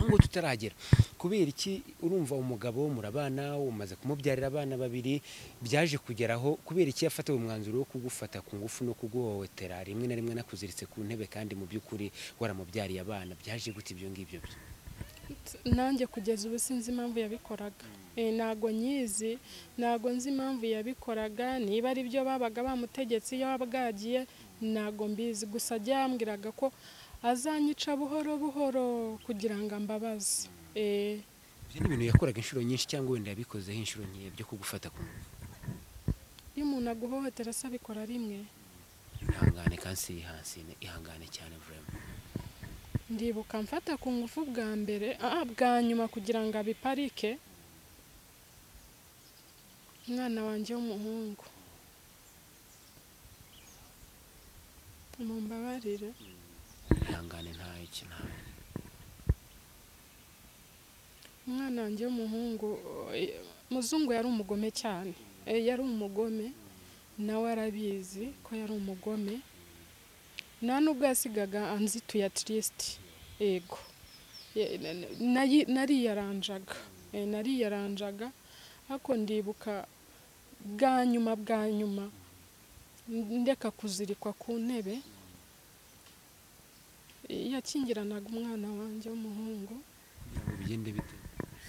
ngo tutaragera kubera iki urumva umugabo murabana umaze kumubyarira abana babiri byaje kugeraho kubera iki yafatiwe umwanzuro wo kugufata ku ngufu no kuguhohotera rimwe na rimwe nakuziritse ku ntebe kandi mu by'ukuri waramubyariye abana byaje gute ibyo ngibyo byo nanjye kugeza ubu sinzi impamvu yabikoraga ntabwo nyizi ntabwo nzi impamvu yabikoraga niba ari byo babaga bamutegetse iyo bwagiye ntabwo mbizi gusa byambwiraga ko azanyica buhoro buhoro kugira ngo ambabaze ibyo ni ibintu yakoraga inshuro nyinshi cyangwa wenda yabikozeho inshuro nkeya byo kugufata ku ngufu iyo umuntu aguhohotera se abikora rimwe ihangane kandi si ihasine ihangane cyane vurema ndibuka mfata ku ngufu bwa mbere ah, bwa nyuma kugira ngo abiparike umwana wanjye w'umuhungu mumbabarire ihangane ntayo iki ntayo umwana wanjye w'umuhungu eh, muzungu yari umugome cyane Eh, yari umugome nawe arabizi ko yari umugome nta n'ubwo yasigaga anzituye tirisiti yego Ye- na- na- nayi- nariyaranjaga Eh, nariyaranjaga ariko ndibuka bwa nyuma bwa nyuma ndeka kuzirikwa ku ntebe Eh, yakingiranaga umwana wanjye w'umuhungu ngo bigende bite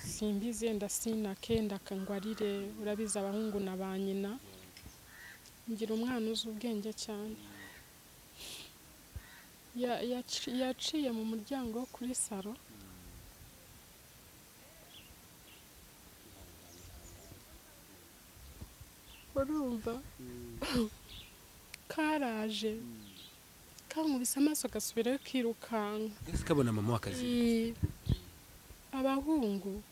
simbizi yenda sinake ndakangwarire urabizi abahungu na ba nyina ngira umwana uzi ubwenge cyane Ya- yaci- yaciye mu muryango wo kuri salo urumva karaje kankubise amaso gasubirayo kirukanka ese kabona mama w'akazi Iyi- abahungu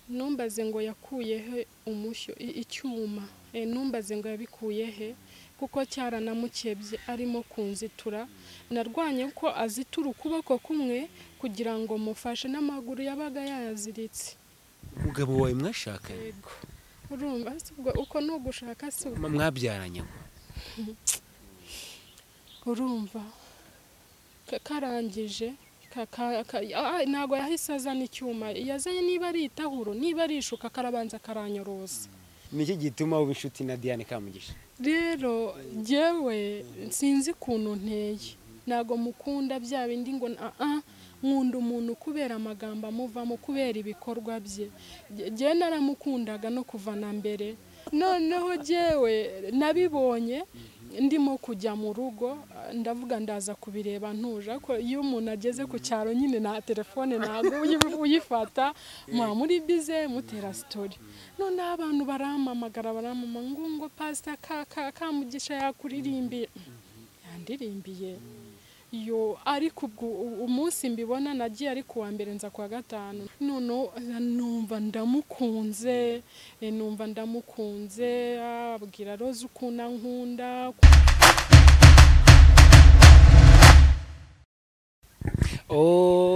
numbaze ngo yakuye he umushyo i- icyuma Eh, numbaze ngo yabikuye he kuko cyaranamukebye arimo kunzitura narwanye ko azitura ukuboko kumwe kugira ngo mufashe n'amaguru yabaga yayaziritse umugabo wawe mwashakanye yego urumva si ubwo uko ni ugushaka si uko mama mwabyaranye ngo urumva ka- karangije ka- ka- ka- ah, ntabwo yahise azana icyuma yazanye niba ari itahuro niba ari ishuka karabanza karanyoroza niki gituma uba inshuti na diane kamugisha rero jyewe sinzi ukuntu nteye ntabwo mukunda bya bindi ngo ni, ah ah, nkunda umuntu kubera amagambo amuvamo kubera ibikorwa bye Jye- jyewe naramukundaga no kuva na mbere noneho jyewe nabibonye ndimo kujya mu rugo ah, ndavuga ndaza kubireba ntuje ariko iyo umuntu ageze ku cyaro nyine nta telefone ntabwo uyi- uyifata muba muri bize mutera sitori noneho abantu barampamagara barampama ngo ngo pasita ka ka kamugisha yakuririmbiye yandirimbiye yo ariko ubwo u- umunsi mbibona nagiye ari ku wa mbere nza ku wa gatanu noneho eh, numva ndamukunze eh, numva ndamukunze ah, abwira roza ukuntu ankunda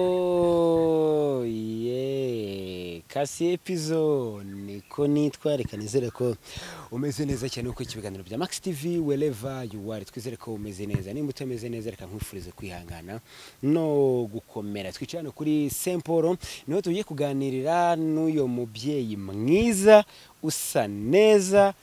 Oh, yeah. kasi epizo niko nitwa reka nizere ko umeze neza cyane kuko ikibiganiro bya max tv wereva yuwari twizere ko umeze neza nimba utameze neza reka nkwifurize kwihangana no gukomera twicaye hano kuri st paul niho tugiye kuganirira n'uyu mubyeyi mwiza usa neza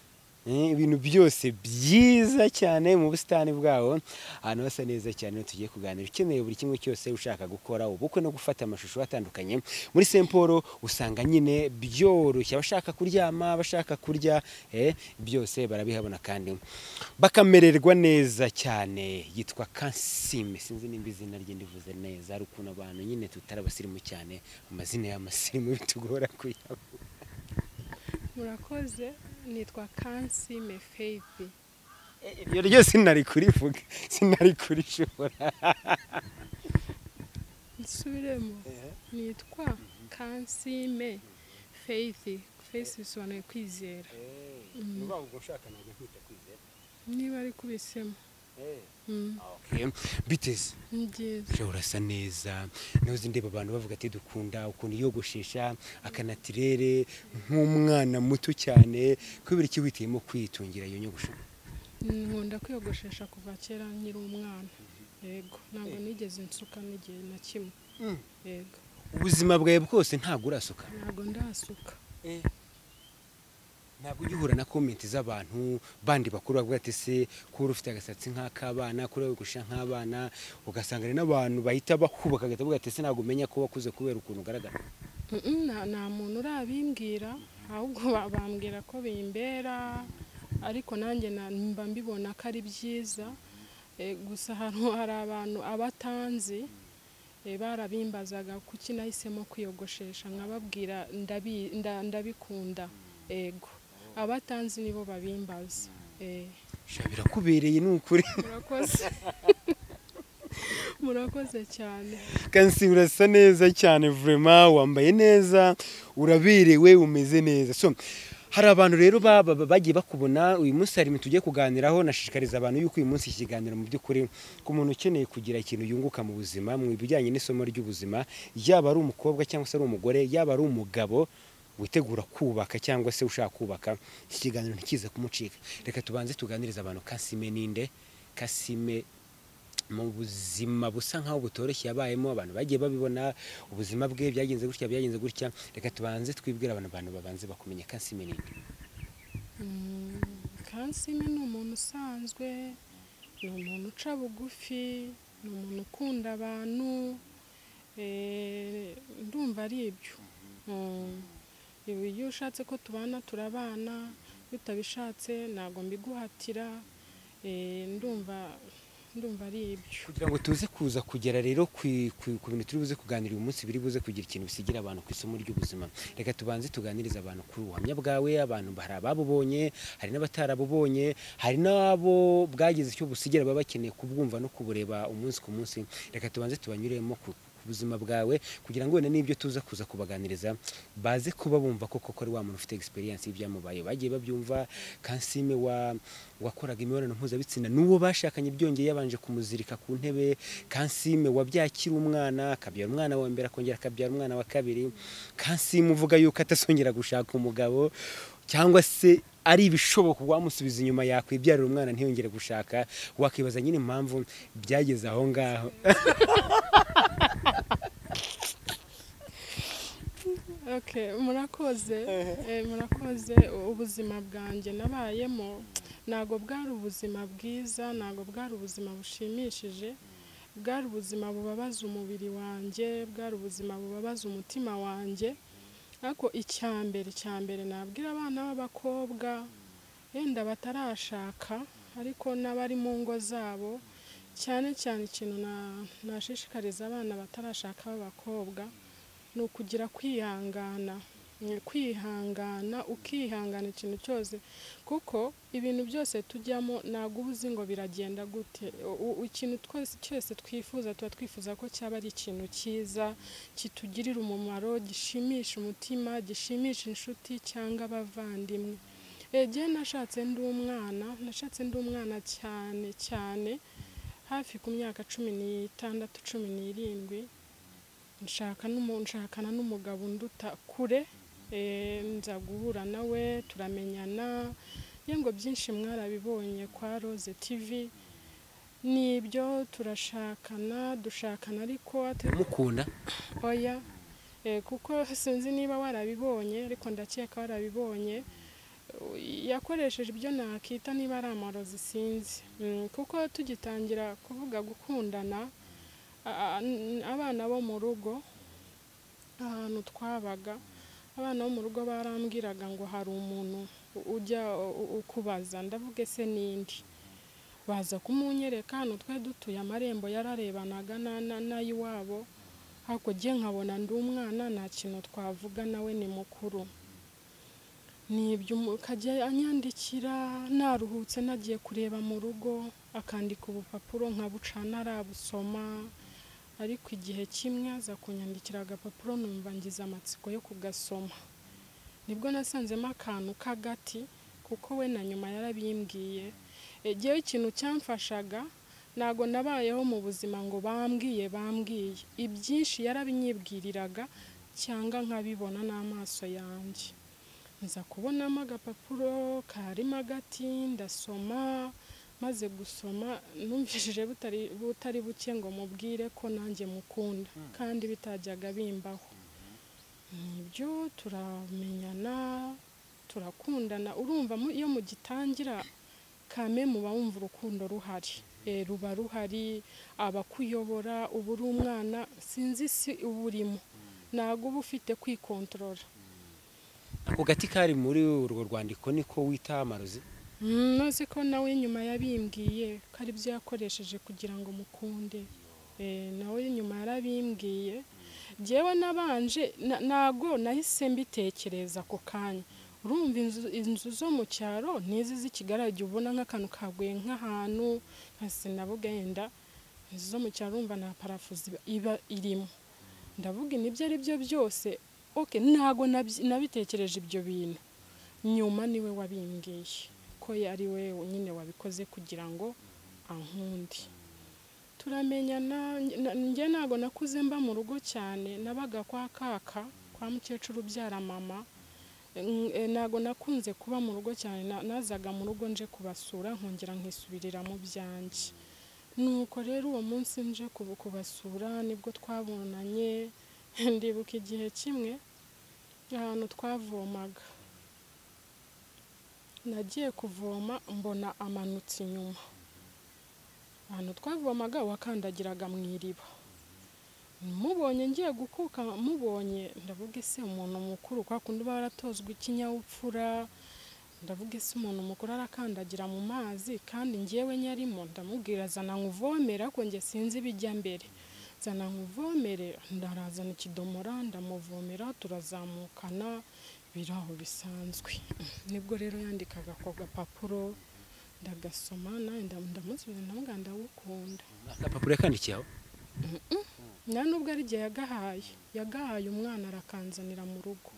Eh, ibintu byose byiza cyane mu busitani bwawo ahantu hasa neza cyane niho tugiye kuganira ukeneye buri kimwe cyose ushaka gukora ubukwe no gufata amashusho atandukanye muri st paul usanga nyine byoroshye abashaka kuryama abashaka kurya eh, byose barabihabona kandi bakamererwa neza cyane yitwa kansime sinzi nimba izina rye ndivuze neza ari ukuntu abantu nyine tutari abasirimu cyane amazina y'amasirimu bitugora kuyabona murakoze nitwa kansime feibi ibyo ryo sinari kurivuga sinari kurishobora nsubiremo nitwa kansime feithi feithi bisobanuye kwizera ni ukuvuga ngo ushaka ntabwo nkwita kwizera niba ari kubisemo Mm, Okay. biteze ni byiza ejo urasa neza ntuzi ndeba abantu bavuga ati dukunda ukuntu yiyogoshesha akanatirere nk'umwana muto cyane kubera iki witiyemo kwitungira iyo nyogosho nkunda kwiyogoshesha kuva kera nkiri umwana yego ntabwo nigeze nsuka n'igihe na kimwe yego ubuzima bwawe bwose ntabwo urasuka ntabwo ndasuka ntabwo ujya uhura na komenti z'abantu bandi bakuru bavuga ati se kuba ufite agasatsi nk'ak'abana kuba wigusha nk'abana ugasanga hari n'abantu bahita bakubaka bagahita bavuga ati se ntabwo umenya ko wakuze kubera ukuntu ugaragara Mm, nta nta muntu urabimbwira ahubwo ba- bambwira ko bimbera ariko nanjye na- mba mbibona ko ari byiza Eh, gusa hari hari abantu abatanzi eh, barabimbazaga kuki nahisemo kwiyogoshesha nkababwira ndabi- nda- ndabikunda ego abatanzi nibo babimbaza eh. Sha, birakubereye ni ukuri murakoze murakoze cyane kansi urasa neza cyane vurema wambaye neza uraberewe umeze neza so hari abantu rero ba- ba- bagiye bakubona uyu munsi hari ibintu tugiye kuganiraho nashishikariza abantu yuko uyu munsi iki kiganiro mu by'ukuri ku muntu ukeneye kugira ikintu yunguka mu buzima mu bijyanye n'isomo ry'ubuzima yaba ari umukobwa cyangwa se ari umugore yaba ari umugabo witegura kubaka cyangwa se ushaka kubaka iki kiganiro ntikize kumucika reka tubanze tuganirize abantu kasime ninde kasime mu buzima busa nk'aho butoroshye yabayemo abantu bagiye babibona ubuzima bwe byagenze gutya byagenze gutya reka tubanze twibwire abantu abantu babanze bakumenya kansime nini Mm, kansime ni umuntu usanzwe ni umuntu uca bugufi ni umuntu ukunda abantu eh, ndumva ari ibyo Mm, ibi- iyo ushatse ko tubana turabana iyo utabishatse ntabwo mbiguhatira Eh, ndumva ndumva ari ibyo kugira ngo tuze kuza kugera rero ku ku- ku bintu turi buze kuganira uyu munsi biri buze kugira ikintu bisigira abantu ku isomo ry'ubuzima reka tubanze tuganirize abantu kuri ubuhamya bwawe abantu hari ababubonye hari n'abatarabubonye hari n'abo bwagize icyo busigira baba bakeneye kubwumva no kubureba umunsi ku munsi reka tubanze tubanyuremo ku ku buzima bwawe kugira ngo wenda n'ibyo tuza kuza kubaganiriza baze kuba bumva ko koko ari wa muntu ufite egisperiyanse y'ibyamubaye bagiye babyumva kansime wa wakoraga imibonano mpuzabitsina n'uwo bashakanye byongeye yabanje kumuzirika ku ntebe kansime wabyakira umwana akabyara umwana wa mbere akongera akabyara umwana wa kabiri kansime uvuga yuko atazongera gushaka umugabo cyangwa se ari ibishoboka wamusubiza inyuma yakwibyarira umwana ntiyongere gushaka wakwibaza nyine impamvu byageze aho ngaho Okay, murakoze Eh, murakoze ubuzima bwanjye nabayemo ntabwo bwari ubuzima bwiza ntabwo bwari ubuzima bushimishije bwari ubuzima bubabaza umubiri wanjye bwari ubuzima bubabaza umutima wanjye ariko icya mbere icya mbere nabwira abana b'abakobwa wenda batarashaka ariko n'abari mu ngo zabo cyane cyane ikintu na- nashishikariza abana batarashaka b'abakobwa ni ukugira kwihangana Ni kwihangana ukihangana ikintu cyose kuko ibintu byose tujyamo ntabwo uba uzi ngo biragenda gute U- u- ikintu twese cyose twifuza tuba twifuza ko cyaba ari ikintu cyiza kitugirira umumaro gishimisha umutima gishimisha inshuti cyangwa abavandimwe egiye nashatse ndi umwana nashatse ndi umwana cyane cyane hafi ku myaka cumi n'itandatu cumi n'irindwi nshaka n'umu- nshakana n'umugabo unduta kure eh, nza guhura nawe turamenyana ye ngo byinshi mwarabibonye kwa Rose TV nibyo turashakana dushakana ariko ate- mukunda oya Eh, kuko sinzi niba warabibonye ariko ndakeka warabibonye U- yakoresheje ibyo nakita niba ari amarozi sinzi Mm, kuko tugitangira kuvuga gukundana a- a- n- abana bo mu rugo ahantu twabaga abana bo mu rugo barambwiraga ngo hari umuntu u- ujya u- u- ukubaza ndavuga ese n'indi baza kumunyereka hano twari dutuye amarembo yararebanaga na- na- n'ay'iwabo hakurya nkabona ndi umwana nta kintu twavuga nawe ni mukuru nibyo umu- akajya anyandikira naruhutse nagiye kureba mu rugo akandika ubupapuro nkabucana arabusoma ariko igihe kimwe aza kunyandikira agapapuro numva ngize amatsiko yo kugasoma nibwo nasanzemo akantu k'agati kuko we na nyuma yarabimbwiye egewe ikintu cyamfashaga ntabwo nabayeho mu buzima ngo bambwiye bambwiye ibyinshi yarabinyibwiriraga cyangwa nkabibona n'amaso yanjye nza kubonamo agapapuro karimo agati ndasoma maze gusoma numvishije butari butari buke ngo mubwire ko nanjye mukunda kandi bitajyaga bimbaho nibyo turamenyana turakundana urumva mu- iyo mugitangira kame muba wumva urukundo ruhari Eh, ruba ruhari abakuyobora uba uri umwana sinzi si uba urimo ntabwo uba ufite kwikontorora ako gati kari muri urwo rwandiko niko wita amarozi Mm, maze ko nawe nyuma yabimbwiye ko ari byo yakoresheje kugira ngo mukunde Eh, nawe nyuma yarabimbwiye njyewe nabanje na- ntago nahise mbitekereza ako kanya urumva inzu, inzu zo mu cyaro n'izi z'ikigaragara igihe ubona nk'akantu kaguye nk'ahantu nka sinabugenda inzu zo mu cyaro urumva nta parafu ziba- iba irimo ndavuga nibyo ari byo byose okay ntago nabyi- nabitekereje ibyo bintu nyuma niwe wabimbwiye ko ari we nyine wabikoze kugira ngo ankunde turamenyana nge- na- njye ntabwo nakuze mba mu rugo cyane nabaga kwa kaka kwa mukecuru ubyara mama N- eh, ntabwo nakunze kuba mu rugo cyane na- nazaga mu rugo nje kubasura nkongera nkisubirira mu byanjye nuko rero uwo munsi nje kubu- kubasura nibwo twabonanye ndibuka igihe kimwe ahantu twavomaga nagiye kuvoma mbona amanutse inyuma ahantu twavomaga wakandagiraga mu iriba mubonye ngiye gukuka mubonye ndavuga ese umuntu mukuru kwa kundi uba waratozwa ikinyabupfura ndavuga ese umuntu mukuru arakandagira mu mazi kandi ngewe nyarimo ndamubwira zana nkuvomere ariko njye sinzi ibijya mbere zana nkuvomere ndarazana ikidomora ndamuvomera turazamukana biri aho bisanzwe nibwo rero yandikaga ako gapapuro ndagasoma nanjye ndamusubiza ndamubwira ndagukunda agapapuro yakandikiye aho nta nubwo ari igihe yagahaye yagahaye umwana arakanzanira mu rugo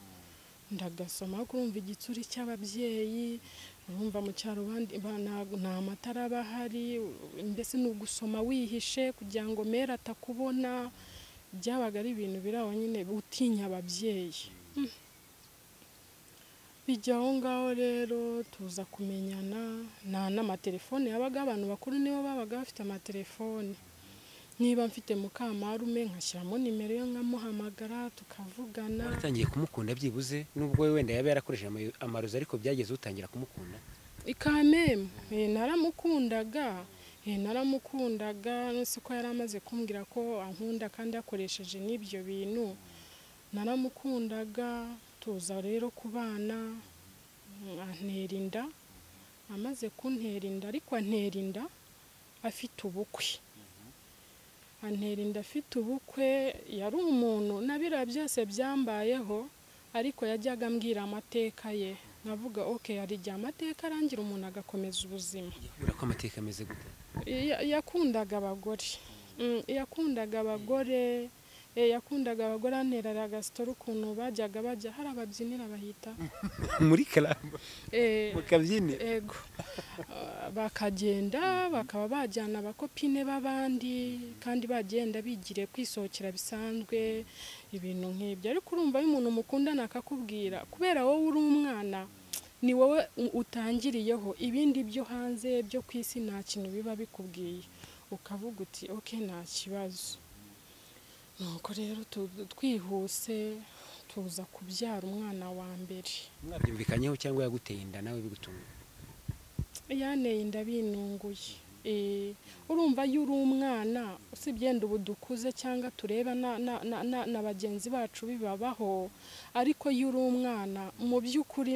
ndagasoma kurumva igitsuri cy'ababyeyi urumva mu cyaro abandi ba- nta- nta matara aba ahari mbese ni ugusoma wihishe kugira ngo mere atakubona byabaga ari ibintu biri aho nyine utinya ababyeyi Mm. bijya aho ngaho rero tuza kumenyana nta n'amatelefone yabaga abantu bakuru nibo babaga bafite amatelefone niba mfite mukamarume nkashyiramo nimero ye nkamuhamagara tukavugana waratangiye kumukunda byibuze nubwo we wenda yaba yarakoresheje ama- amarozi ariko byageze utangira kumukunda ikamemu eh, naramukundaga eh, naramukundaga nose ko yari amaze kumbwira ko ankunda kandi yakoresheje n'ibyo bintu naramukundaga tuza rero kubana mm, antera inda amaze kuntera inda ariko antera inda afite ubukwe antera inda afite ubukwe yari umuntu na biriya byose byambayeho ariko yajyaga ambwira amateka ye nkavuga ok hari igihe amateka arangira umuntu agakomeza ubuzima urabona ko amateka ameze gute Ya- yakundaga abagore Mm, yakundaga abagore eh, yakundaga abagore anterera agasitoro ukuntu bajyaga bajya hari ababyinira bahita muri karamba Eh, mu kabyiniro ego Ah, bakagenda bakaba bajyana abakopine b'abandi kandi bagenda bigire kwisohokera bisanzwe ibintu nk'ibyo ariko urumva iyo umuntu mukundana akakubwira kubera wowe uri umwana ni wowe u- utangiriyeho ibindi byo hanze byo ku isi nta kintu biba bikubwiye ukavuga uti ok nta kibazo nuko rero tu- twihuse tuza kubyara umwana wa mbere mwabyumvikanyeho cyangwa yaguteye inda nawe bigutunguye yaneye inda binunguye Eh, urumva iyo uri umwana usibye yenda ubu dukuze cyangwa tureba na, na, na, na, na bagenzi bacu bibabaho ariko iyo uri umwana mu by'ukuri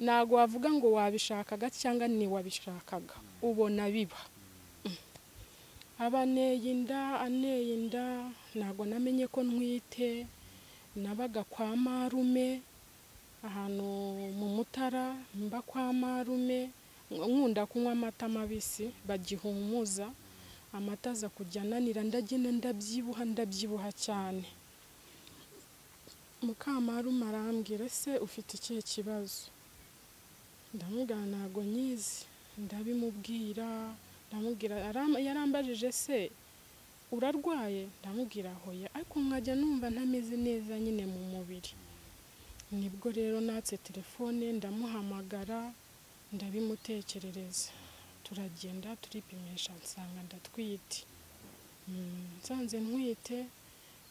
ntabwo wavuga ngo wabishakaga cyangwa ntiwabishakaga ubona biba Mm. aba aneye inda aneye inda ntabwo namenye ko ntwite nabaga kwa marume ahantu mu mutara mba kwa marume nkunda kunywa amata mabisi bagihumuza amata aza kujya ananira ndagenda ndabyibuha ndabyibuha cyane mukamarume arambwira ese ufite ikihe kibazo ndamubwira ntabwo nyizi ndabimubwira ndamubwira aram- yarambajije se urarwaye ndamubwira hoya ariko nkajya numva ntameze neza nyine mu mubiri nibwo rero natse telefone ndamuhamagara ndabimutekerereza turagenda turipimisha nsanga ndatwite Mm, nsanze ntwite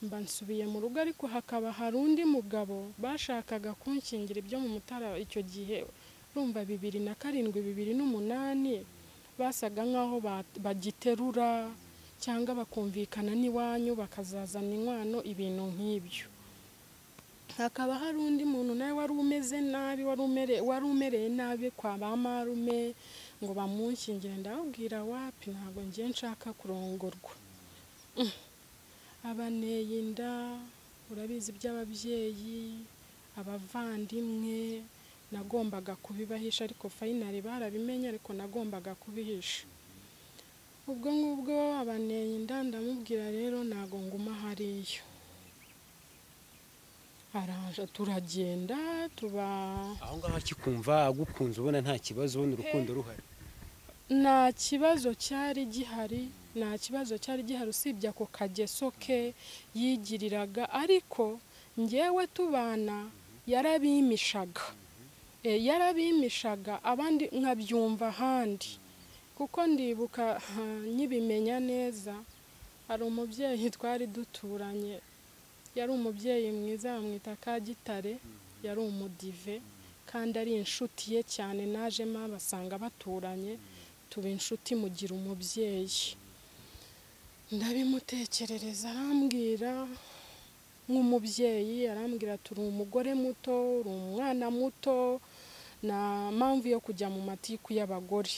mba nsubiye mu rugo ariko hakaba hari undi mugabo bashakaga kunkingira ibyo mu mutara icyo gihe urumva bibiri na karindwi bibiri n'umunani basaga nk'aho ba- bagiterura cyangwa bakumvikana n'iwanyu bakazazana inkwano ibintu nk'ibyo hakaba hari undi muntu nawe wari umeze nabi wari umere- wari umereye nabi kwa ba marume ngo bamunkingire ndababwira wapi ntabwo ngiye nshaka kurongorwa abaneye inda urabizi by'ababyeyi abavandimwe nagombaga kubibahisha ariko fayinari barabimenye ariko nagombaga kubihisha ubwo ngubwo abaneye inda ndamubwira rero ntago nguma hariya araje turagenda tuba aho ngaho akikumva agukunze ubona nta kibazo ubona urukundo ruhari nta kibazo cyari gihari nta kibazo cyari gihari usibye ako kageso ke yigiriraga ariko ngewe tubana yarabimishaga Eh, yarabimishaga abandi nkabyumva ahandi kuko ndibuka ha, nkibimenya neza hari umubyeyi twari duturanye yari umubyeyi mwiza bamwita Kagitare yari umudive kandi ari inshuti ye cyane najemo abasanga baturanye tuba inshuti mugira umubyeyi ndabimutekerereza arambwira nk'umubyeyi arambwira ati uri umugore muto uri umwana muto nta mpamvu yo kujya mu matiku y'abagore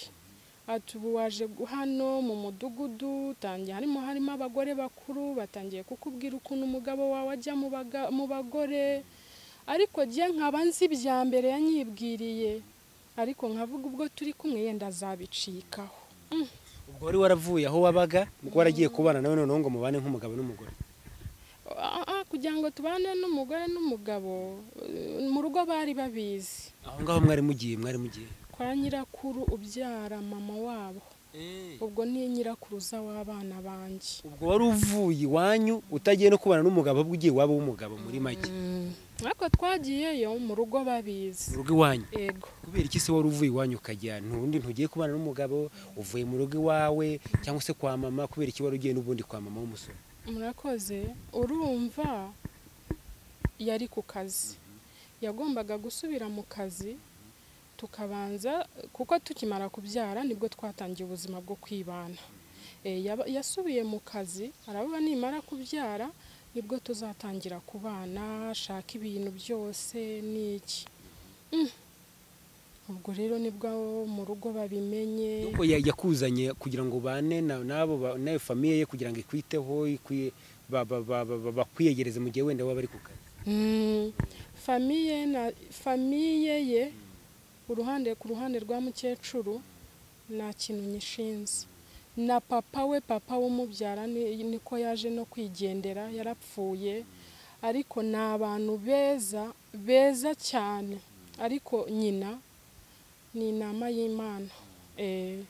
ati ubu waje gu- hano mu mudugudu tangiye harimo harimo abagore bakuru batangiye kukubwira ukuntu umugabo wawe ajya mu baga- mu bagore ariko jye nkaba nzi ibya mbere yanyibwiriye ariko nkavuga ubwo turi kumwe yenda azabicikaho ubwo wari waravuye aho wabaga waragiye kubana nawe noneho ngo mubane nk'umugabo n'umugore Ah, ah, kugira ngo tubane n'umugore n'umugabo eh, mu rugo bari babizi aho ngaho mwari mugiye mwari mugiye kwa nyirakuru ubyara mama wabo ubwo ni nyirakuruza w'abana banjye ubwo wari uvuye iwanyu utagiye no kubana n'umugabo ahubwo ugiye waba w'umugabo muri make ariko twagiyeyo mu rugo babizi mu rugo iwanyu ego kubera iki se wari uvuye iwanyu ukajya ntundi ntugiye kubana n'umugabo uvuye mu rugo iwawe cyangwa se kwa mama kubera iki wari ugiye n'ubundi kwa mama w'umusore murakoze urumva yari ku kazi yagombaga gusubira mu kazi tukabanza kuko tukimara kubyara nibwo twatangiye ubuzima bwo kwibana Eh, yaba- yasubiye mu kazi aravuga nimara kubyara nibwo tuzatangira kubana ashaka ibintu byose n'iki Mm. ubwo rero nibwo mu rugo babimenye nuko ya- yakuzanye kugira ngo ubane na- n'abo ba- n'ayo famiye ye kugira ngo ikwiteho ikwi- ba- ba- ba- ba- ba- bakwiyegereze mu gihe wenda waba ari ku kazi Mm, famiye na famiye ye uruhande ku ruhande rwa mukecuru nta kintu nyishinze na papa we papa w'umubyara ni- niko yaje no kwigendera yarapfuye ariko ni abantu beza beza cyane ariko nyina ni inama y'imana Eh,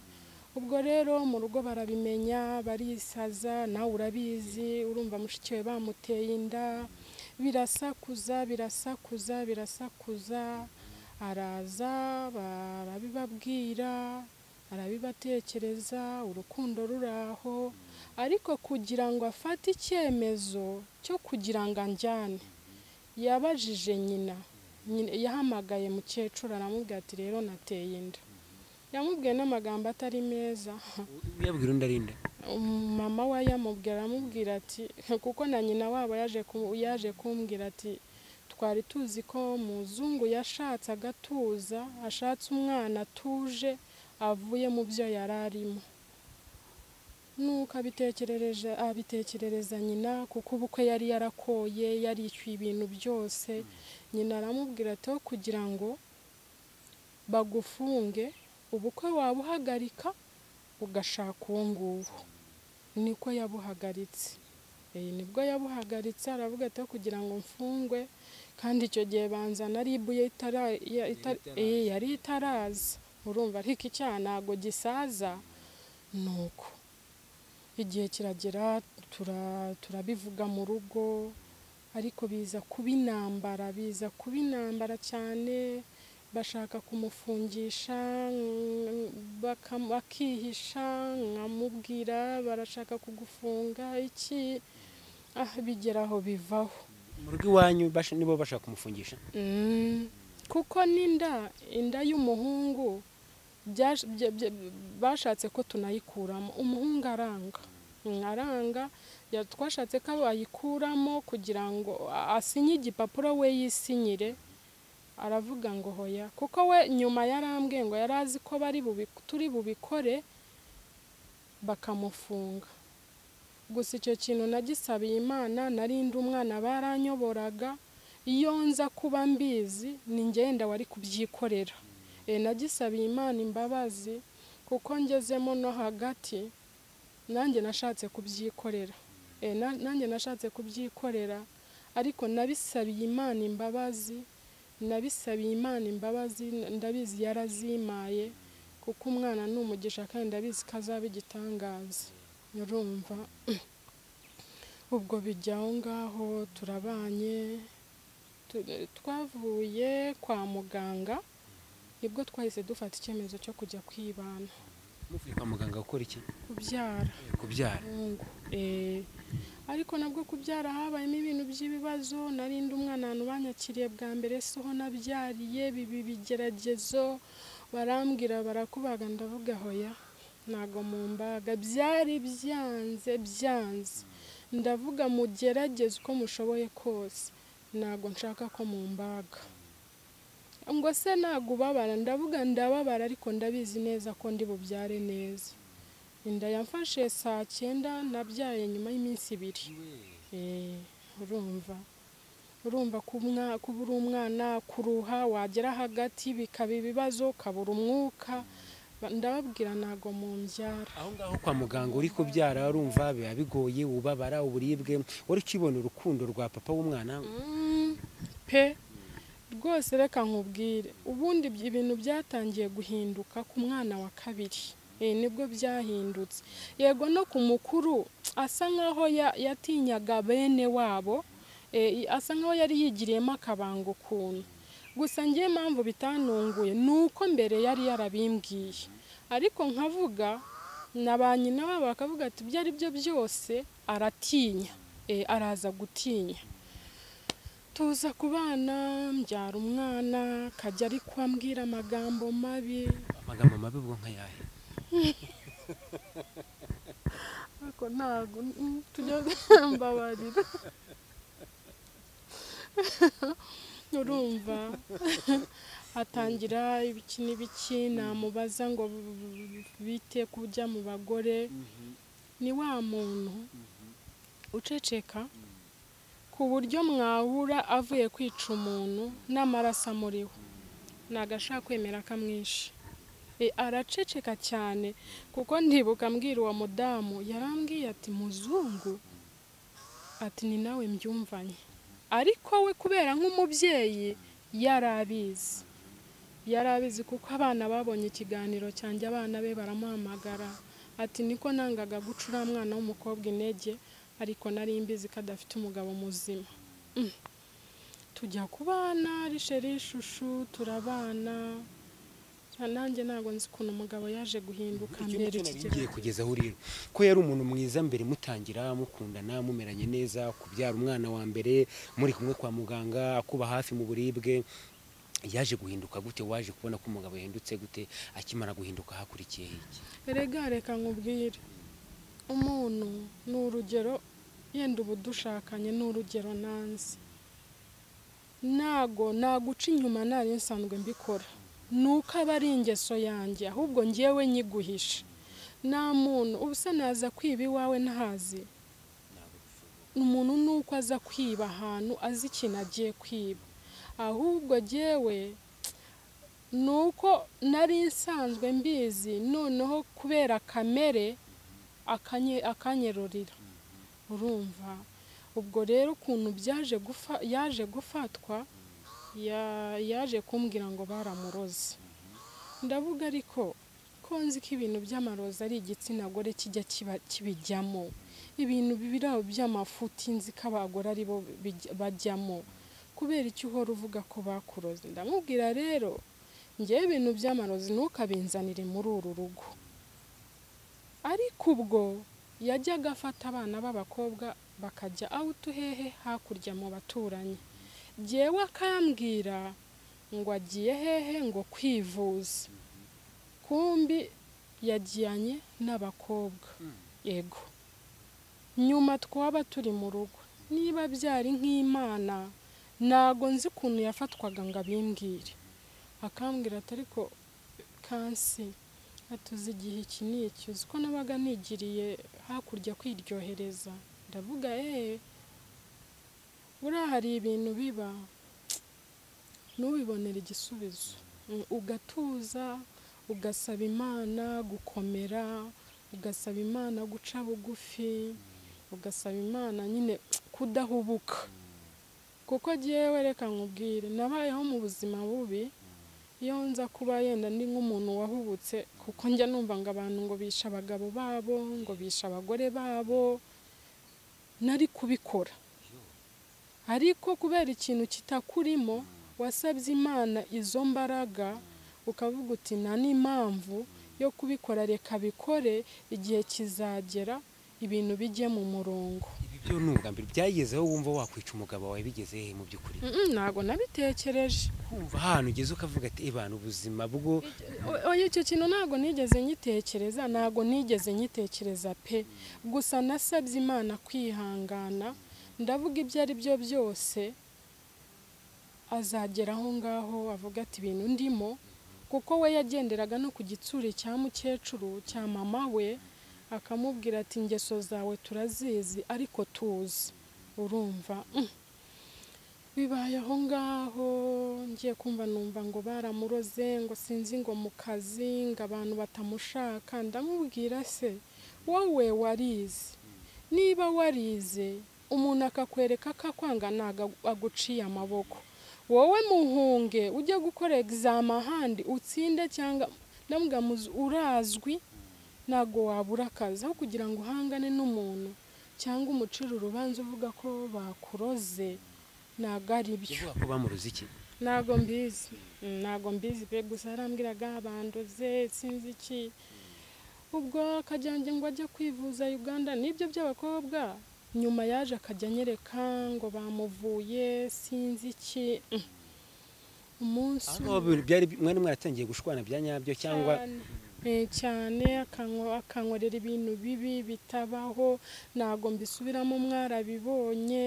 ubwo rero mu rugo barabimenya barisaza nawe urabizi urumva mushiki we bamuteye inda birasakuza birasakuza birasakuza araza barabibabwira arabibatekereza urukundo ruraho ariko kugira ngo afate icyemezo cyo kugira ngo anjyane yabajije nyina Nyina- yahamagaye mukecuru aramubwira ati rero nateye inda yamubwiye n'amagambo atari meza uyabwira undi arinda mama we yamubwira aramubwira ati kuko na nyina wabo yaje ku- yaje kumbwira ati twari tuzi ko muzungu yashatse agatuza ashatse umwana atuje avuye mu byo yari arimo nuko abitekerereje abitekerereza nyina kuko ubukwe yari yarakoye yarishyuye ibintu byose nyina aramubwira ati "Wo kugira ngo bagufunge ubukwe wabuhagarika ugashaka uwo nguwo niko yabuhagaritse Eh, nibwo yabuhagaritse aravuga ati "Wo kugira ngo mfungwe kandi icyo gihe banzana ari ibuye itara- ya- ita- eh, yari itaraza urumva ariko icyaha ntago gisaza ni uko igihe kiragera tura- turabivuga mu rugo ariko biza kuba intambara biza kuba intambara cyane bashaka kumufungisha mm, bakam- akihisha nkamubwira barashaka kugufunga iki ah bigera aho bivaho mu rugo iwanyu bash- nibo bashaka kumufungisha Mm, kuko n'inda inda y'umuhungu byash- bya- bya- bashatse ko tunayikuramo umuhungu aranga Mm, aranga ya- twashatse ko bayikuramo kugira ngo a- asinye igipapuro we yisinyire aravuga ngo hoya kuko we nyuma yarambwiye ngo yari azi ko bari bubi- turi bubikore bakamufunga gusa icyo kintu nagisabiye imana nari ndi umwana baranyoboraga iyo nza kuba mbizi ni ngenda wari kubyikorera e, nagisabiye imana imbabazi kuko ngezemo no hagati nanjye nashatse kubyikorera e, na- nanjye nashatse kubyikorera ariko nabisabiye imana imbabazi nabisabiye imana imbabazi n- ndabizi yarazimaye kuko umwana ni umugisha kandi ndabizi ko azaba igitangaza urumva ubwo bijya aho ngaho turabanye tu- twavuye kwa muganga nibwo twahise dufata icyemezo cyo kujya kwibana muvuye kwa muganga gukora iki kubyara kubyara umuhungu Eh, ariko nabwo kubyara habayemo ibintu by'ibibazo narindi umwana ahantu banyakiriye bwa mbere siho nabyariye bibi bigeragezo barambwira barakubaga ndavuga hoya ntago mu mbaga byari byanze byanze ndavuga mugerageze uko mushoboye kose ntago nshaka ko mu mbaga ngo se ntago ubabara ndavuga ndababara ariko ndabizi neza ko ndi bubyare neza inda yamfashe saa cyenda nabyaye nyuma y'iminsi ibiri Eh, urumva urumva kumwa- kubura umwana kuruha wagera hagati bikaba ibibazo ukabura umwuka Ba- ndababwira ntago mu mbyara aho ngaho kwa muganga uri kubyara urumva biba bigoye ubabara uburibwe wari ukibona urukundo rwa papa w'umwana Mm, pe rwose reka nkubwire ubundi ibyo- ibintu byatangiye guhinduka ku mwana wa kabiri Eh, nibwo byahindutse yego no ku mukuru asa nkaho ya- yatinyaga bene wabo Eh, i- asa nkaho yari yigiriyemo akabanga ukuntu gusa ngewe impamvu bitanunguye ni uko mbere yari yarabimbwiye ariko nkavuga na ba nyina wabo bakavuga ati ibyo ari byo byose aratinya Eh, araza gutinya tuza ku bana mbyara umwana kajya ari ambwira amagambo mabi amagambo mabi ubwo nkayahe ariko ntabwo mm, tujya mbabarira urumva atangira ibiki n'ibiki namubaza ngo b- b- bite kujya mu bagore ni wa muntu uceceka ku buryo mwahura avuye kwica umuntu n'amaraso amuriho ntabwo ashaka kwemera ko amwishe E, araceceka cyane kuko ndibuka mbwira uwo mudamu yarambwiye ati muzungu ati ni nawe mbyumvanye ariko we kubera nk'umubyeyi yari abizi yari abizi kuko abana babonye ikiganiro cyanjye abana be baramuhamagara ati niko nangaga guca uriya mwana w'umukobwa intege ariko nari mbizi ko adafite umugabo muzima Mm. tujya ku bana risheri ishushu turabana nanjye ntabwo nzi ukuntu umugabo yaje guhinduka Icyo mbere ngicyo nari kigera ngiye kugeza aho urira ko yari umuntu mwiza mbere mutangira mukundana mumeranye neza kubyara umwana wa mbere muri kumwe kwa muganga akuba hafi mu buribwe yaje guhinduka gute waje kubona ko umugabo yahindutse gute akimara guhinduka hakurikiyeho iki erega reka nkubwire umuntu ni urugero yenda uba udushakanye ni urugero nanzi ntago naguca inyuma nari nsanzwe mbikora ni uko aba ari ingeso yanjye ahubwo ngewe nyiguhisha nta muntu ubu se naza kwiba iwawe ntazi umuntu ni uko aza kwiba ahantu azi ikintu agiye kwiba ahubwo jyewe ni uko nari nsanzwe mbizi noneho kubera kamere akanye- akanyerurira urumva ubwo rero ukuntu byaje gufa- yaje gufatwa ya- yaje kumbwira ngo baramuroze ndavuga ariko ko nzi ko ibintu by'amarozi ari igitsina gore kijya kiba- kibijyamo ibintu biraho by'amafuti nzi ko abagore ari bo bijya- bajyamo kubera icyo uhora uvuga ko bakuroze ndamubwira rero ngewe ibintu by'amarozi ntukabinzanire muri uru rugo ariko ubwo yajyaga afata abana b'abakobwa bakajya awutu hehe hakurya mu baturanyi ngewe akambwira ngo agiye hehe ngo kwivuza kumbi yajyanye n'abakobwa yego nyuma twaba turi mu rugo niba byari nk'imana ntago nzi ukuntu yafatwaga ngo abimbwire akambwira atari ko kansi atuze igihe iki n'iki uzi ko nabaga nigiriye hakurya kwiryohereza ndavuga eee buriya hari ibintu biba ntubibonere igisubizo ugatuza ugasaba imana gukomera ugasaba imana guca bugufi ugasaba imana nyine kudahubuka kuko agiye reka nkubwire nabayeho mu buzima bubi iyo nza kuba yenda ni nk'umuntu wahubutse kuko njya numva ngo abantu ngo bishe abagabo babo ngo bishe abagore babo nari kubikora ariko kubera ikintu kitakurimo wasabye imana izo mbaraga ukavuga uti nta n'impamvu yo kubikora reka bikore igihe kizagera ibintu bijye mu murongo ibyo ni ubwambere byagezeho wumva wakwica umugabo wawe bigeze hehe mu by'ukuri Mm, ntabwo nabitekereje kumva ahantu ugeze ukavuga ati ibana ubuzima bwo O- oya icyo kintu ntabwo nigeze nyitekereza ntabwo nigeze nyitekereza pe gusa nasabye imana kwihangana ndavuga ibyo ari byo byose azagera aho ngaho avuga ati ibintu ndimo kuko we yagenderaga no ku gitsure cya mukecuru cya mama we akamubwira ati ingeso zawe turazizi ariko tuzi urumva mm. bibaye aho ngaho ngiye kumva numva ngo baramuroze ngo sinzi ngo mu kazi ngo abantu batamushaka ndamubwira se wowe warize niba warize umuntu akakwereka ko akwanga ntabwo agu- aguciye amaboko wowe muhunge ujye gukora egizama ahandi utsinde cyangwa ndavuga muzi- urazwi ntabwo wabura akazi aho kugira ngo uhangane n'umuntu cyangwa umucire urubanza uvuga ko bakuroze ntabwo ari byo yavuga ko bamuroze iki ntabwo mbizi Mm, ntabwo mbizi pe gusa arambwiraga bandoze sinzi iki ubwo akajyange ngo ajya kwivuza uganda nibyo by'abakobwa nyuma yaje akajya anyereka ngo bamuvuye sinzi iki Mm. umunsi aho ngaho byari mwari mwaratangiye gushwana bya nyabyo cyangwa cyane. Eh, cyane akanywa- akankorera ibintu bibi bitabaho ntabwo mbisubiramo mwarabibonye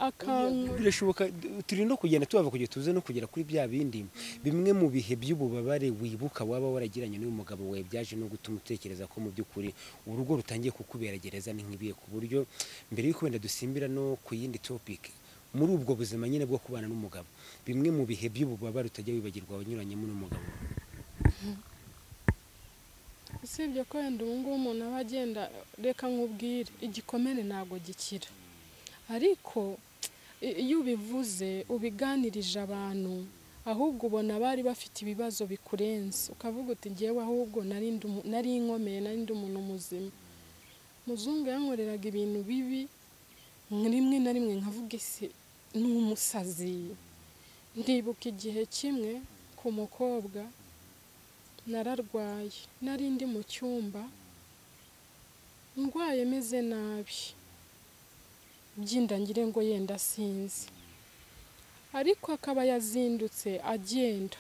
akanwa birashoboka turi no kugenda tubava kugera tuze no kugera kuri bya bindi bimwe mu bihe by'ububabare wibuka waba waragiranye n'uyu mugabo wawe byaje no gutuma utekereza ko mu by'ukuri urugo rutangiye kukubera gereza ni nk'ibihe ku buryo mbere y'uko wenda dusimbira no ku yindi topic muri ubwo buzima nyine bwo kubana n'umugabo bimwe mu bihe by'ububabare utajya wibagirwa wanyuranyemo n'umugabo usibye ko wenda ubu ngubu umuntu aba agenda reka nkubwire igikomere ntabwo gikira ariko i- iyo ubivuze ubiganirije abantu ahubwo ubona bari bafite ibibazo bikurenze ukavuga uti ngewe ahubwo nari ndi umu- nari inkomeye nari ndi umuntu muzima muzungu yankoreraga ibintu bibi rimwe na rimwe nkavuga isi ni umusazi ndibuka igihe kimwe ku mukobwa nararwaye nari ndi mu cyumba ndwaye meze nabi byindangire ngo yenda sinzi ariko akaba yazindutse agenda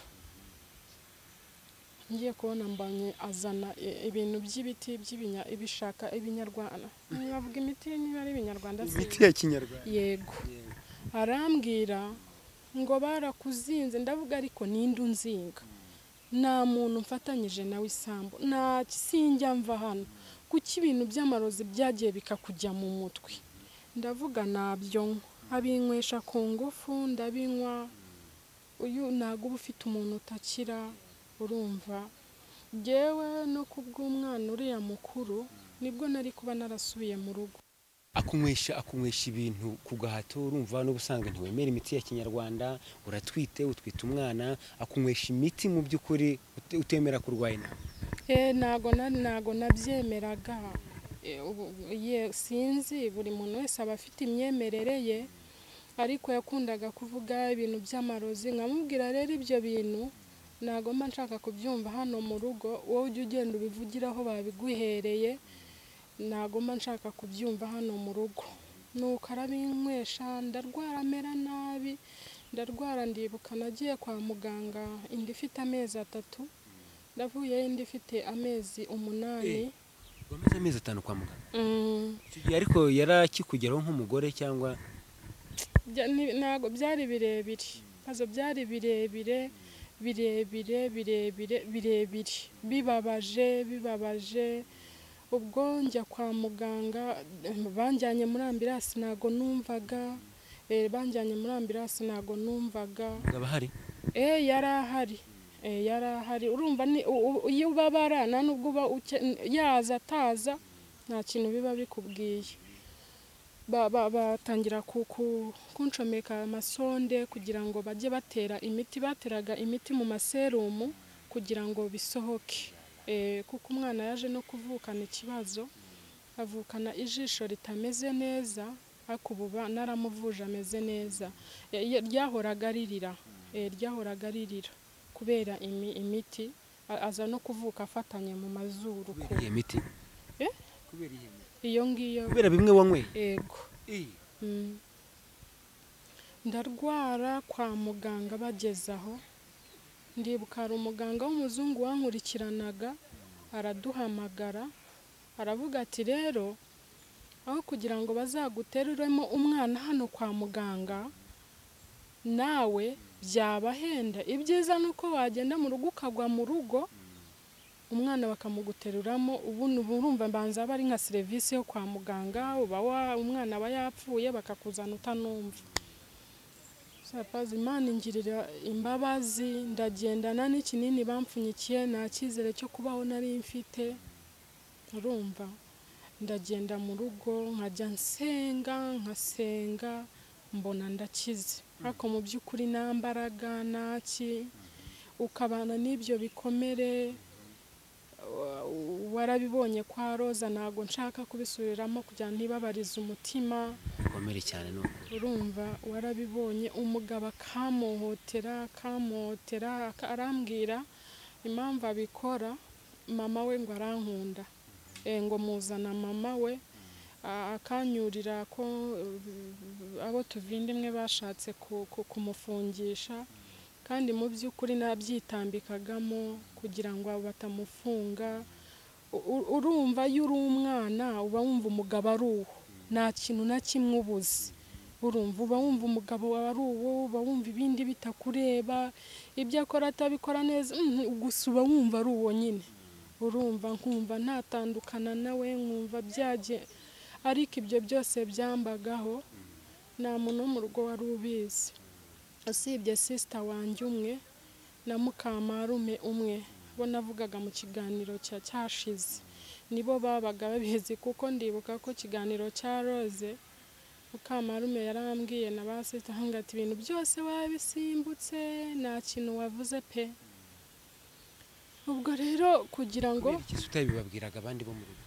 ngiye kubona mbanye azana i- ibintu by'ibiti by'ibinya ibishaka ibinyarwanda nkavuga imiti niba ari ibinyarwanda sinzi ya kinyarwanda yego arambwira ngo barakuzinze ndavuga ariko ninde unzinga nta muntu mfatanyije nawe isambu nta sinjya mva hano kuki ibintu by'amarozi byagiye bikakujya mu mutwe ndavuga nabyo nywa abinywesha ku ngufu ndabinywa uyu ntabwo uba ufite umuntu utakira urumva ngewe no kubw'umwana uriya mukuru nibwo nari kuba narasubiye mu rugo akunywesha akunywesha ibintu ku gahato urumva n'ubusanga ntiwemera imiti ya kinyarwanda uratwite utwita umwana akunywesha imiti mu by'ukuri ute- utemera kurwaye nawe Eh, ntago na- ntago nabyemeraga Eh, ubu- ye- sinzi buri muntu wese aba afite imyemerere ye ariko yakundaga kuvuga ibintu by'amarozi nkamubwira rero ibyo bintu ntabwo mba nshaka kubyumva hano mu rugo wowe ujya ugenda ubivugiraho babiguhereye ntabwo mba nshaka kubyumva hano mu rugo nuko arabinywesha ndarwara amera nabi ndarwara ndibuka nagiye kwa muganga inda ifite amezi atatu ndavuyeyo indi ifite amezi umunani wamaze amezi atanu kwa muganga Mm. Icyo gihe ariko yarakikugeraho nk'umugore cyangwa Bya- ni- ntabwo byari birebire ibibazo byari birebire birebire birebire birebire bibabaje bibabaje ubwo njya kwa muganga eh, banjyanye muri ambirasi ntabwo numvaga eh, banjyanye muri ambirasi ntabwo numvaga akaba ahari eh yari ahari eh yari ahari urumva ni u- u- iyo ubabara nta nubwo uba uke- yaza ataza nta kintu biba bikubwiye Ba- ba- batangira ku- ku- kunshomeka amasonde kugira ngo bajye batera imiti bateraga imiti mu maserumu kugira ngo bisohoke Eh, kuko umwana yaje no kuvukana ikibazo avukana ijisho ritameze neza ariko ubu ba- naramuvuje ameze neza Ya- ya- ryahoraga ririra Eh, ryahoraga ririra kubera imi- imiti A- aza no kuvuka afatanye mu mazuru ku- kubera iyi miti Eh? kubera iyi miti iyo ngiyo kubera bimwe wanyweye ego Mm. ndarwara kwa muganga bageze aho ndibuka hari umuganga w'umuzungu wankurikiranaga araduhamagara aravuga ati rero aho kugira ngo bazaguteruremo umwana hano kwa muganga nawe byabahenda ibyiza ni uko wagenda mu rugo ukagwa mu rugo umwana bakamuguteruramo ubu ni urumva mbanza aba ari nka serivisi yo kwa muganga uba wa- umwana aba yapfuye bakakuzana utanumva sapazi imana ingirira imbabazi ndagendana n'ikinini bampfunyikiye nta cyizere cyo kubaho nari mfite urumva ndagenda mu rugo nkajya nsenga nkasenga mbona ndakize ariko mu by'ukuri nta mbaraga ntaki ukabana n'ibyo bikomere wa- warabibonye kwa roza ntabwo nshaka kubisubiramo kugira ngo ntibabarize umutima bikomere cyane ni ukuri urumva warabibonye umugabo akamuhotera akamuhotera aka- arambwira impamvu abikora mama we ngo arankunda Eh, ngo muzana mama we a- akanyurira ko eh, abo tuvindimwe bashatse ku- ku- kumufungisha kandi mu by'ukuri nabyitambikagamo kugira ngo batamufunga U- u- urumva iyo uri umwana uba wumva umugabo ari uwo nta kintu na kimwe ubuze urumva uba wumva umugabo wawe ari uwo uba wumva ibindi bitakureba ibyo akora atabikora neza mm, gusa uba wumva ari uwo nyine urumva nkumva ntatandukana nawe nkumva byajye ariko ibyo byose byambagaho nta muntu wo mu rugo wari ubizi usibye sisita wanjye umwe na mukamparume umwe bo navugaga mu kiganiro cya cyashize nibo babaga babizi kuko ndibuka ko ikiganiro cya roze mukamarume yarambwiye na ba sisita ahangaga ati ibintu byose wabisimbutse nta kintu wavuze pe ubwo rero kugira ngo kubera ikiza utabibabwiraga abandi bo mu rugo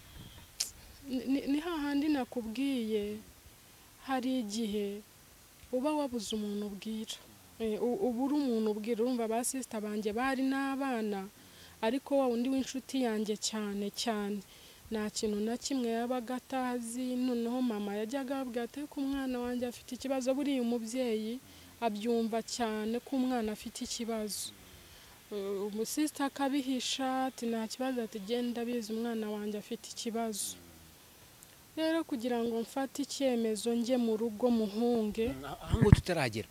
ni- ni ni hahandi nakubwiye hari igihe uba wabuze umuntu ubwira Eh, u- uba uri umuntu ubwira urumva ba sisita banjye bari n'abana ariko wa undi w'inshuti yanjye cyane cyane nta kintu na kimwe yabaga atazi noneho mama yajyaga ababwira ati ko umwana wanjye afite ikibazo buriya umubyeyi abyumva cyane ko umwana afite ikibazo Uh, umusisita akabihisha ati nta kibazo ati genda abizi umwana wanjye afite ikibazo rero kugira ngo mfate icyemezo njye mu rugo muhunge aho ngaho tutaragera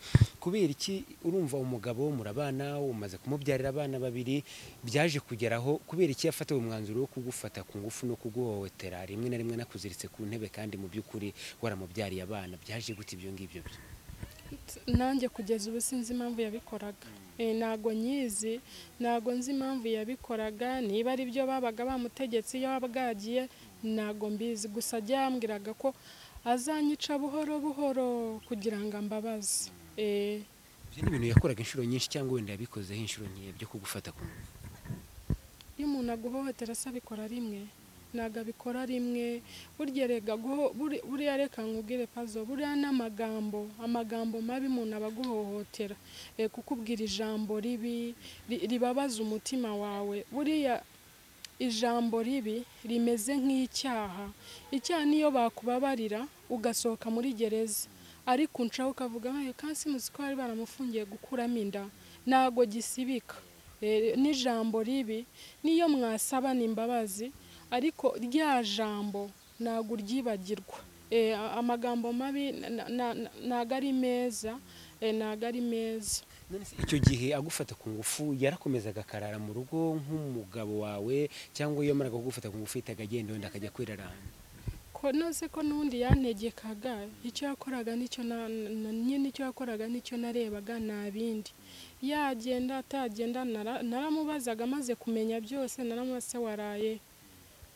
kubera iki urumva umugabo murabana umaze kumubyarira abana babiri byaje kugeraho kubera iki yafatiwe umwanzuro wo kugufata ku ngufu no kuguhohotera rimwe na rimwe nakuziritse ku ntebe kandi mu by'ukuri waramubyariye abana byaje gute ibyo ngibyo byo nanjye kugeza ubu sinzi impamvu yabikoraga Eh, ntago nyizi ntago nzi impamvu yabikoraga niba ari byo babaga bamutegetse iyo bwagiye ntago mbizi gusa ajya yambwiraga ko azanyica buhoro buhoro kugira ngo ambabaze Eh, ibyo ni ibintu yakoraga inshuro nyinshi cyangwa wenda yabikozeho inshuro nkeya byo kugufata ku ngufu iyo umuntu aguhohotera se abikora rimwe ntabwo abikora rimwe burya rega guho- buri- buriya reka nkubwire pazo buriya n'amagambo amagambo mabi umuntu aba aguhohotera eh, kukubwira ijambo ribi ri- ribabaza umutima wawe buriya ijambo ribi rimeze nk'icyaha icyaha niyo bakubabarira ugasohoka muri gereza ariko uncaho ukavuga nkayo kasi muzi ko bari baramufungiye gukuramo inda ntabwo gisibika Eh, n'ijambo ribi niyo mwasabana imbabazi ariko rya jambo ntabwo uryibagirwa Eh, a- amagambo mabi na- na- na- ntabwo ari meza eh, ntabwo ari meza None se icyo gihe agufata ku ngufu yarakomezaga akarara mu rugo nk'umugabo wawe cyangwa iyo amaraga kugufata ku ngufu yitaga agenda wenda akajya kwirarana ko nose ko n'ubundi yantegekaga icyo yakoraga nicyo na na- nyine icyo yakoraga nicyo narebaga nta bindi yagenda atagenda nara- naramubazaga amaze kumenya byose naramubaza se waraye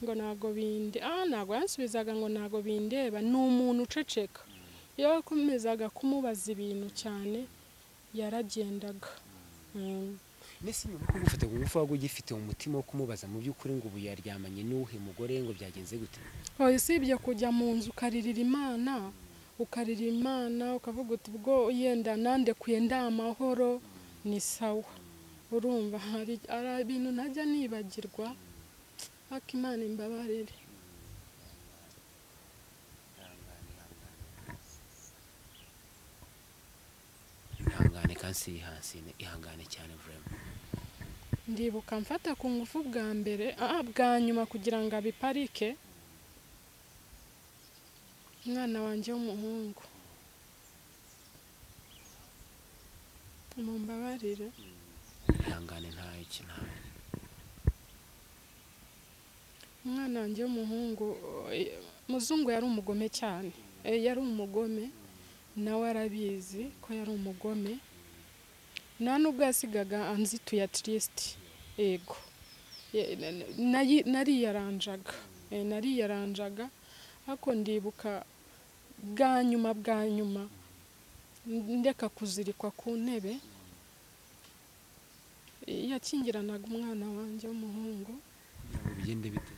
ngo ntago binde ah ntago yansubizaga ngo ntago bindeba ni umuntu uceceka iyo wakomezaga kumubaza ibintu cyane yaragendaga Mm. mbese nyuma yo kugufata ku ngufu waba ugifite umutima wo kumubaza mu by'ukuri ngo ubu yaryamanye n'uwuhe mugore ngo byagenze gute Oya usibye kujya mu nzu ukaririra imana ukarira imana ukavuga uti ubwo yenda nandekuye ndi amahoro ni sawa urumva hari hari ibintu ntajya nibagirwa ariko imana imbabarire ihangane kansi yihansine ihangane cyane vurema ndibuka mfata ku ngufu bwa mbere ah, bwa nyuma kugira ngo abiparike umwana wanjye w'umuhungu mumbabarire ihangane ntayo iki ntayo umwana wanjye w'umuhungu eh, muzungu yari umugome cyane Eh, yari umugome nawe arabizi ko yari umugome nta n'ubwo yasigaga anzituye atirisiti yego Ye- na- na- nayi- nariyaranjaga Eh, nariyaranjaga ariko ndibuka bwa nyuma bwa nyuma ndeka kuzirikwa ku ntebe Eh, yakingiranaga umwana wanjye w'umuhungu ngo bigende bite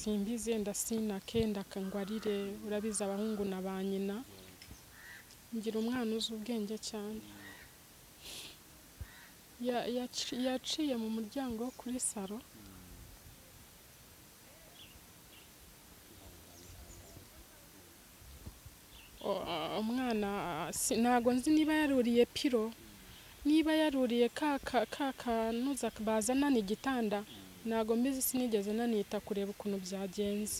simbizi yenda sinake ndakangwarire urabizi abahungu na ba nyina ngira umwana uzi ubwenge cyane Ya- yaci- yaciye mu muryango wo kuri salo O- a- umwana a- si- ntabwo nzi niba yaruriye piro niba yaruriye ka ka- ka kanuza bazanana igitanda ntabwo mbizi sinigeze nanita kureba ukuntu byagenze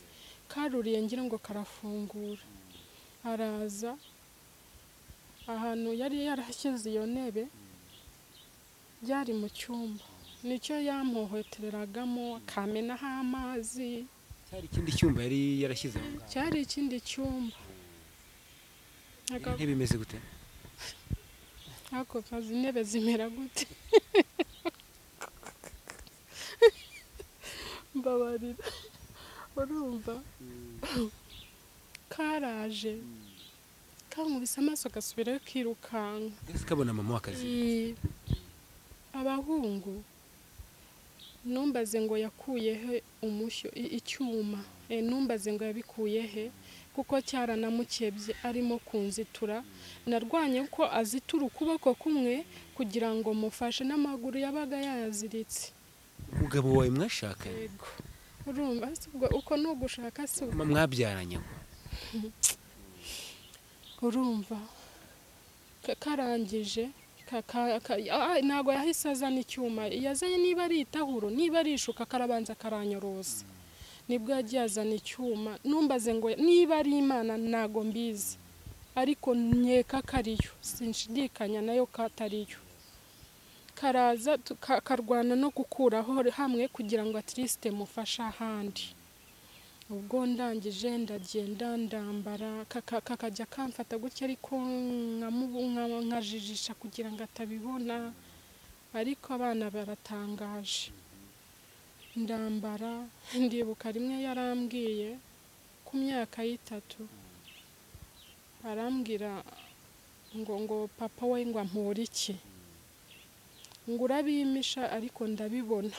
karuriye ngira ngo karafungura araza ahantu yari yarashyize iyo ntebe byari mu cyumba nicyo yampohotereragamo akamenaho amazi cyari ikindi cyumba yari yarashyize aho ngaho cyari ikindi cyumba Aga- intebe imeze gute ako kazi intebe zimera gute mbabarira urumva karaje kankubise amaso gasubirayo kirukanka mbese kabona mama w'akazi Ii, abahungu numbaze ngo yakuyehe umushyo i- icyuma Eh, numbaze ngo yabikuyehe kuko cyaranamukebye arimo kunzitura narwanye ko azitura ukuboko kumwe kugira ngo mufashe n'amaguru yabaga yayaziritse umugabo wawe mwashakanye yego urumva ese ubwo uko ni ugushaka si uko mama mwabyaranye ngo urumva ka- karangije ka- ka- ka- ah, ntabwo yahise azana icyuma yazanye niba ari itahuro niba ari ishuka karabanza karanyorosa nibwo yagiye azana icyuma numbaze ngo niba ari imana ntabwo mbizi ariko nkeka ko ariyo sinshidikanya nayo ko atariyo karaza tuka- karwana no gukuraho hamwe kugira ngo atirisite mufashe ahandi ubwo ndangije ndagenda ndambara kaka- kakajya kamfata gutya ariko nkamubu- nka- nkajijisha kugira ngo atabibona ariko abana baratangaje ndambara ndibuka rimwe yarambwiye ku myaka y'itatu arambwira ngo ngo papa we ngo ampore iki ngo urabimisha ariko ndabibona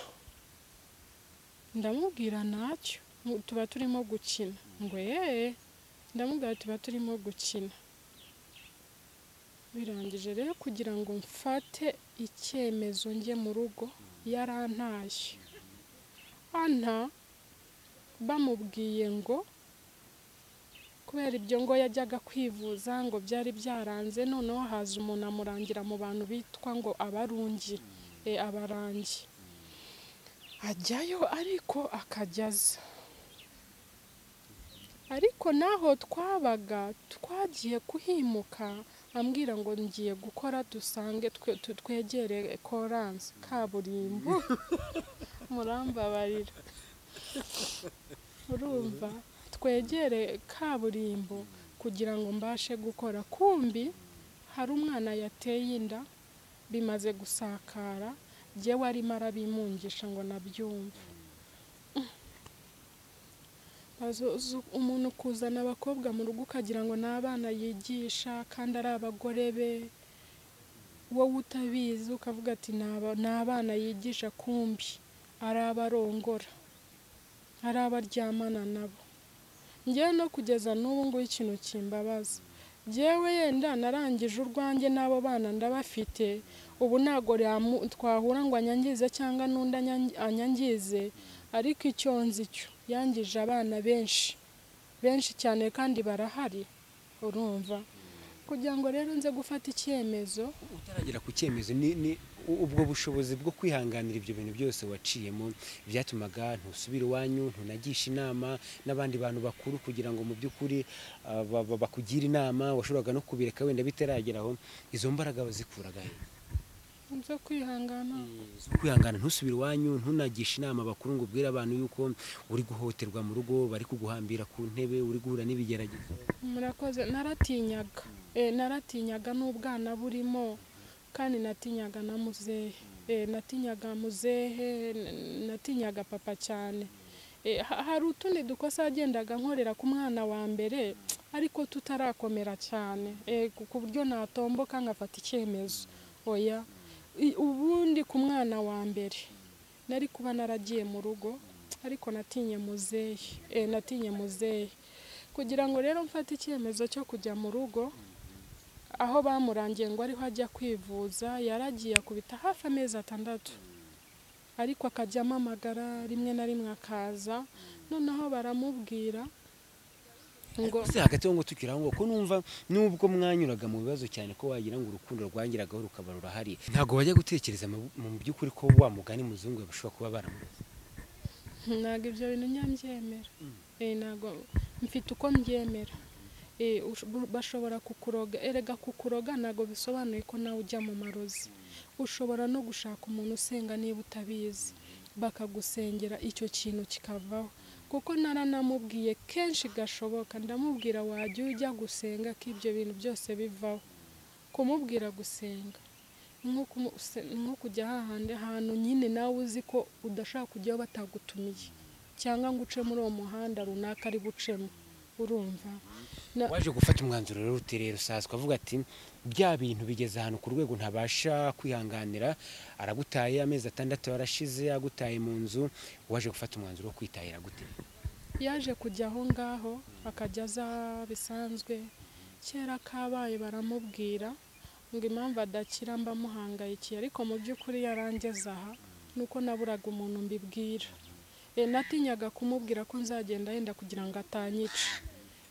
ndamubwira ntacyo mu- tuba turimo gukina ngo yeee ndamubwira tuba turimo gukina birangije rero kugira ngo mfate icyemezo njye mu rugo yarantashye anta bamubwiye ngo kubera ibyo ngo yajyaga kwivuza ngo byari byaranze noneho haza umuntu amurangira mu bantu bitwa ngo abarungi e, abarangi ajyayo ariko akajya aza ariko n'aho twabaga twagiye kuhimuka ambwira ngo ngiye gukora dusange twe- tu- twegere koranse kaburimbo murambabarira urumva twegere kaburimbo kugira ngo mbashe gukora kumbi hari umwana yateye inda bimaze gusakara jyewe arimo arabimungisha ngo nabyumve Bazo- zu- umuntu kuzana abakobwa mu rugo ukagira ngo ni abana yigisha kandi ari abagore be wowe utabizi ukavuga ati "Ni aba- ni abana yigisha kumbi ari abarongora ari abaryamana nabo ngewe no kugeza n'ubu ngubu ikintu kimbabaza ngewe yenda narangije urwanjye n'abo bana ndabafite ubu ntabwo ryamu- twahura ngo anyangize cyangwa n'undi anyangi- anyangize ariko icyo nzi cyo yangije abana benshi benshi cyane kandi barahari urumva kugira ngo rero nze gufata icyemezo utaragera ku cyemezo ni ni u- ubwo bushobozi bwo kwihanganira ibyo bintu byose waciyemo byatumaga ntusubire iwanyu ntunagishe inama n'abandi bantu bakuru kugira ngo mu by'ukuri ah, ba- ba- bakugire inama washoboraga no kubireka wenda bitarageraho izo mbaraga wazikuraga he byo kwihangana zo kwihangana ntusubire iwanyu ntunagishe inama bakuru ngo ubwire abantu yuko uri guhohoterwa mu rugo bari kuguhambira ku ntebe uri guhura n'ibigeragezo murakoze naratinyaga Eh, naratinyaga n'ubwana burimo kandi natinyaga na muzehe Eh, natinyaga muzehe n- natinyaga papa cyane Eh, ha- hari utundi dukosa yagendaga nkorera ku mwana wa mbere ariko tutarakomera cyane Eh, ku- ku buryo natomboka nkafata icyemezo oya I- ubundi ku mwana wa mbere nari kuba naragiye mu rugo ariko natinye muzehe Eh, natinye muzehe kugira ngo rero mfate icyemezo cyo kujya mu rugo aho bamurangiye ngo ariho ajya kwivuza yaragiye akubita hafi amezi atandatu ariko akajya amamagara rimwe na rimwe akaza noneho baramubwira ngo se hagati aho ngo tukiri aho ngo ko numva nubwo mwanyuraga mu bibazo cyane ko wagira ngo urukundo rwangeragaho rukaba rurahari ntabwo wajya gutekereza mu mu by'ukuri ko wa mugani muzungu bashobora kuba baramuzi ntabwo ibyo bintu nyambyemera Eh, ntabwo mfite uko mbyemera Eh, ush- bu- bashobora kukuroga erega kukuroga ntabwo bisobanuye ko nawe ujya mu marozi ushobora no gushaka umuntu usenga niba utabizi bakagusengera icyo kintu kikavaho kuko naranamubwiye kenshi gashoboka ndamubwira wajya ujya gusenga ko ibyo bintu byose bivaho kumubwira gusenga nko kumu- se- nko kujya hahandi ahantu nyine nawe uzi ko udashaka kujyaho batagutumiye cyangwa ngo uce muri uwo muhanda runaka ari bucemo urumva Na- waje gufata umwanzuro rero utereye rusaswa avuga ati bya bintu bigeze ahantu ku rwego ntabasha kwihanganira aragutaye amezi atandatu yarashize agutaye mu nzu waje gufata umwanzuro wo kwitahira gute yaje kujya aho ngaho akajya aza bisanzwe kera kabaye baramubwira ngo impamvu adakira mbamuhangayikiye ariko mu by'ukuri yarangeze aha nuko naburaga umuntu mbibwira e, natinyaga kumubwira ko nzagenda yenda kugira ngo atanyica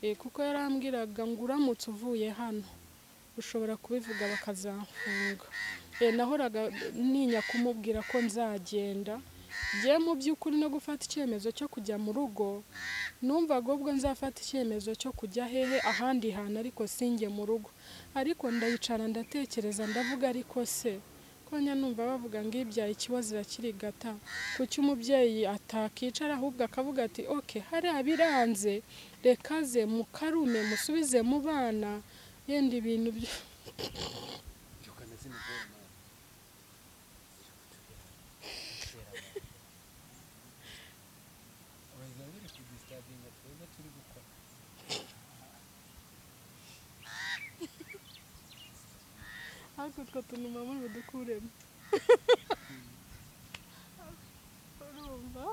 e, kuko yarambwiraga ngo uramutse uvuye hano ushobora kubivuga bakazamfunga e, nahoraga ninya kumubwira ko nzagenda njye mu by'ukuri no gufata icyemezo cyo kujya mu rugo numva ahubwo nzafata icyemezo cyo kujya hehe ahandi hantu ariko singe mu rugo ariko ndayicara ndatekereza ndavuga ariko se ko njya numva bavuga ngo ibyaye ikibazo irakirigata kuki umubyeyi atakicara ahubwo akavuga ati ok hariya biranze reka ze mukarume musubize mu bana yenda ibintu byo ariko utwo tuntu mama budukuremo urumva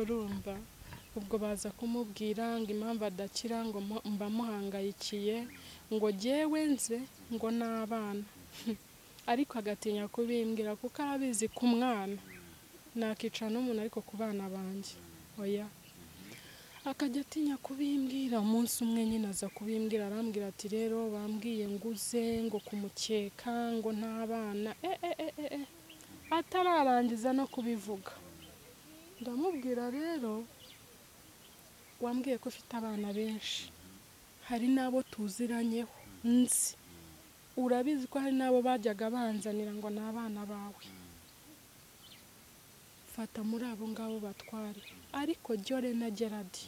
urumva ubwo baza kumubwira ngo impamvu adakira ngo mu- mba muhangayikiye ngo jyewe nze ngo n'abana ariko agatinya kubimbwira kuko arabizi ku mwana nakicara n'umuntu ariko ku bana banjye oya akajya atinya kubimbwira umunsi umwe nyine aza kubimbwira arambwira ati rero bambwiye nguze ngo kumukeka ngo n'abana e, e, e, e, e. atararangiza no kubivuga ndamubwira rero wambwiye ko ufite abana benshi hari n'abo tuziranyeho nzi urabizi ko hari n'abo bajyaga banzanira ngo ni abana bawe fata muri abo ngabo batware ariko jyore na geradi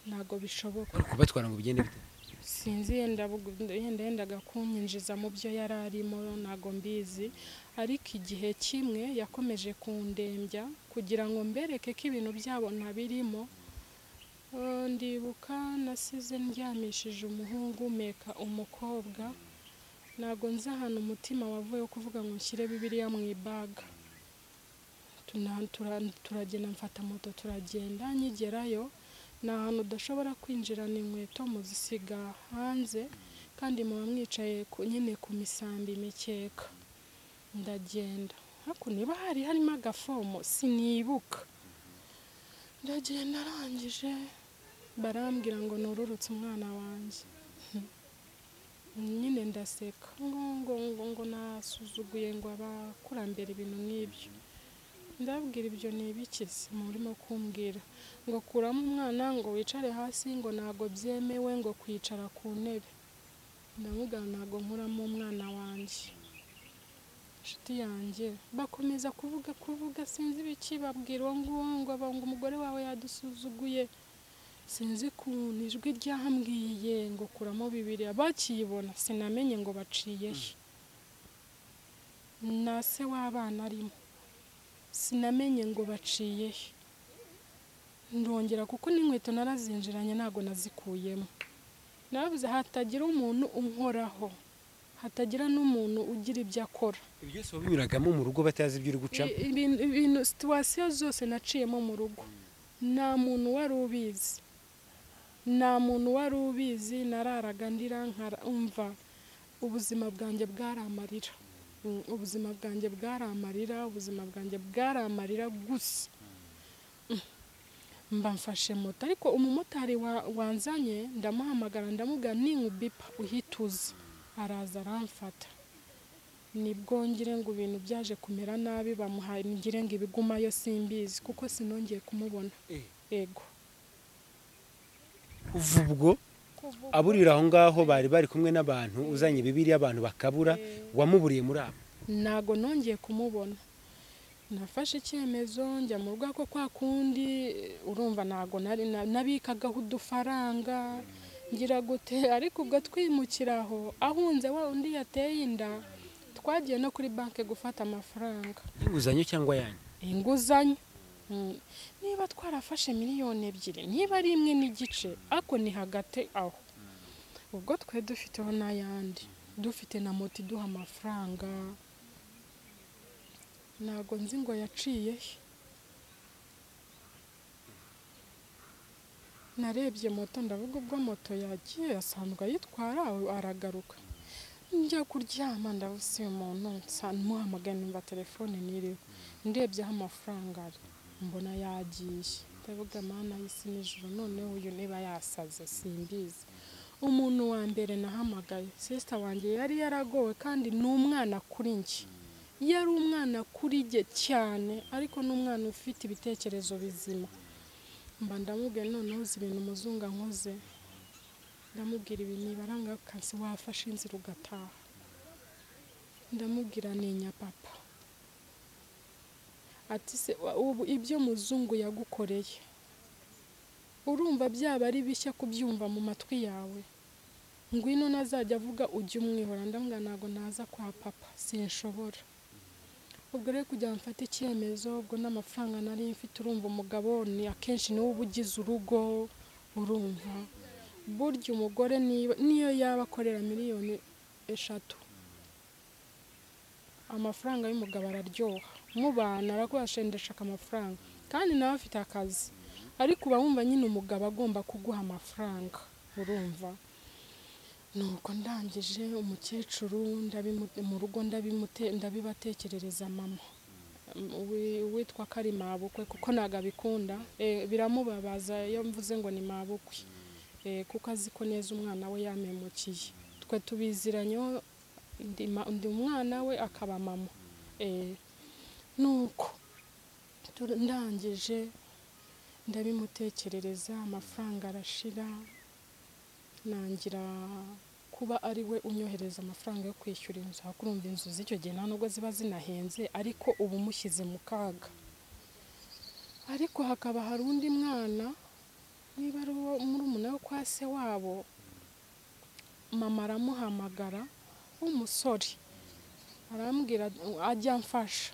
ntabwo bishoboka bari kubatwara ngo bigende bite sinzi yenda bug- yenda yendaga kunyinjiza mu byo yari arimo ntabwo mbizi ariko igihe kimwe yakomeje kundembya kugira ngo mbereke ko ibintu byabo ntabirimo Eh, ndibuka nasize ndyamishije umuhungu umeka umukobwa ntabwo nzi ahantu umutima wavuye wo kuvuga ngo nshyire bibiliya mu ibaga Tuna- tura- turagenda mfata moto turagenda nkigerayo ni ahantu udashobora kwinjirana inkweto muzisiga hanze kandi muba mwicaye ku- nyine ku misambi imikeka ndagenda hakuno niba hari harimo agafomo sinibuka ndagenda arangije barambwira ngo nururutse umwana wanjye nyine ndaseka ngo ngo ngo ngo nasuzuguye ngo abakurambere ibintu nk'ibyo ndabwira ibyo ni ibiki se murimo kumbwira ngo kuramo umwana ngo wicare hasi ngo ntabwo byemewe ngo kwicara ku ntebe ndamubwira ntabwo nkuramo umwana wanjye inshuti yanjye bakomeza kuvuga kuvuga sinzi ibiki babwira uwo nguwo ngo ba- ngo umugore wawe yadusuzuguye sinzi ukuntu ijwi ryambwiye ngo kuramo bibiri bakiyibona sinamenye ngo baciye he na se w'abana arimo sinamenye ngo baciye he ndongera kuko n'inkweto narazinjiranye ntabwo nazikuyemo navuze hatagira umuntu unkoraho hatagira n'umuntu ugira ibyo akora ibyo byose wabinyuragamo mu rugo batazi ibyo uri gucamo I- ibintu ibintu situwasiyo zose naciyemo mu rugo nta muntu wari ubizi nta muntu wari ubizi nararaga ndira nkara umva ubuzima bwanjye bwari amarira Mm, ubuzima bwanjye bwari amarira ubuzima bwanjye bwari amarira gusa Mm. mba mfashe moto ariko umumotari wa- wanzanye ndamuhamagara ndamubwira ninkubipa uhita uza araza aramfata nibwo ngira ngo ibintu byaje kumera nabi bamuhaye ngire ngo ibigumayo simbizi kuko sinongeye kumubona Eh. ego kuva ubwo aburira aho ngaho bari bari kumwe n'abantu uzanye bibiri abantu bakabura wamuburiye muri abo ntago nongeye kumubona nafashe icyemezo njya mu rugo ko kwa kundi urumva ntago nari na- nabikagaho udufaranga ngira gute ariko ubwo twimukira aho ahunze wa undi yateye inda twagiye no kuri banki gufata amafaranga y'inguzanyo cyangwa yanyu inguzanyo Mm. niba twarafashe miliyoni ebyiri niba ari imwe n'igice ariko ni hagati aho ubwo twe dufiteho n'ayandi dufite na moto iduha amafaranga ntabwo nzi ngo yaciye he narebye moto ndavuga ubwo moto yagiye asanzwe ayitwara aragaruka njya kuryama ndavuze uyu muntu nsa- muhamagaye numva telefone ntiriho ndebye aho amafaranga ari mbona yagiye ndavuga mana y'isi nijoro noneho uyu niba yasaze simbizi umuntu wa mbere nahamagaye sisita wanjye yari yaragowe kandi ni umwana kuri njye yari umwana kuri jye cyane ariko ni umwana ufite ibitekerezo bizima mba ndamubwiye noneho uzi ibintu umuzungu ankoze ndamubwira ibi nibara ngakazi wafashe inzira ugataha ndamubwira ninya papa ati se wa- ubu ibyo muzungu yagukoreye urumva byaba ari bishya kubyumva mu matwi yawe ngwino nazajya avuga ujye umwihora ndamubwira ntabwo naza kwa papa sinshobora ubwo rero kugira ngo mfate icyemezo ubwo n'amafaranga nari mfite urumva umugabo ni akenshi niwe uba ugize urugo urumva burya umugore niba- niyo yaba akorera miliyoni eshatu amafaranga y'umugabo araryoha mubana araguha shendeshaka amafaranga kandi nawe afite akazi ariko uba wumva nyine umugabo agomba kuguha amafaranga urumva nuko ndangije umukecuru ndabimu- mu rugo ndabimute- ndabibatekerereza mama wi- witwa ko ari mabukwe kuko ntabwo abikunda Eh, biramubabaza iyo mvuze ngo ni mabukwe Eh, kuko azi ko neza umwana we yamemukiye twe tubiziranyeho ndi ma- ndi umwana we akaba mama Eh, nuko tu- ndangije ndabimutekerereza amafaranga arashira nangira kuba ari we unyohereza amafaranga yo kwishyura inzu aho kurumva inzu z'icyo gihe nta nubwo ziba zinahenze ariko uba umushyize mu kaga ariko hakaba hari undi mwana niba ari uwo murumuna wo kwa se wabo mama aramuhamagara w'umusore arambwira ajya amfasha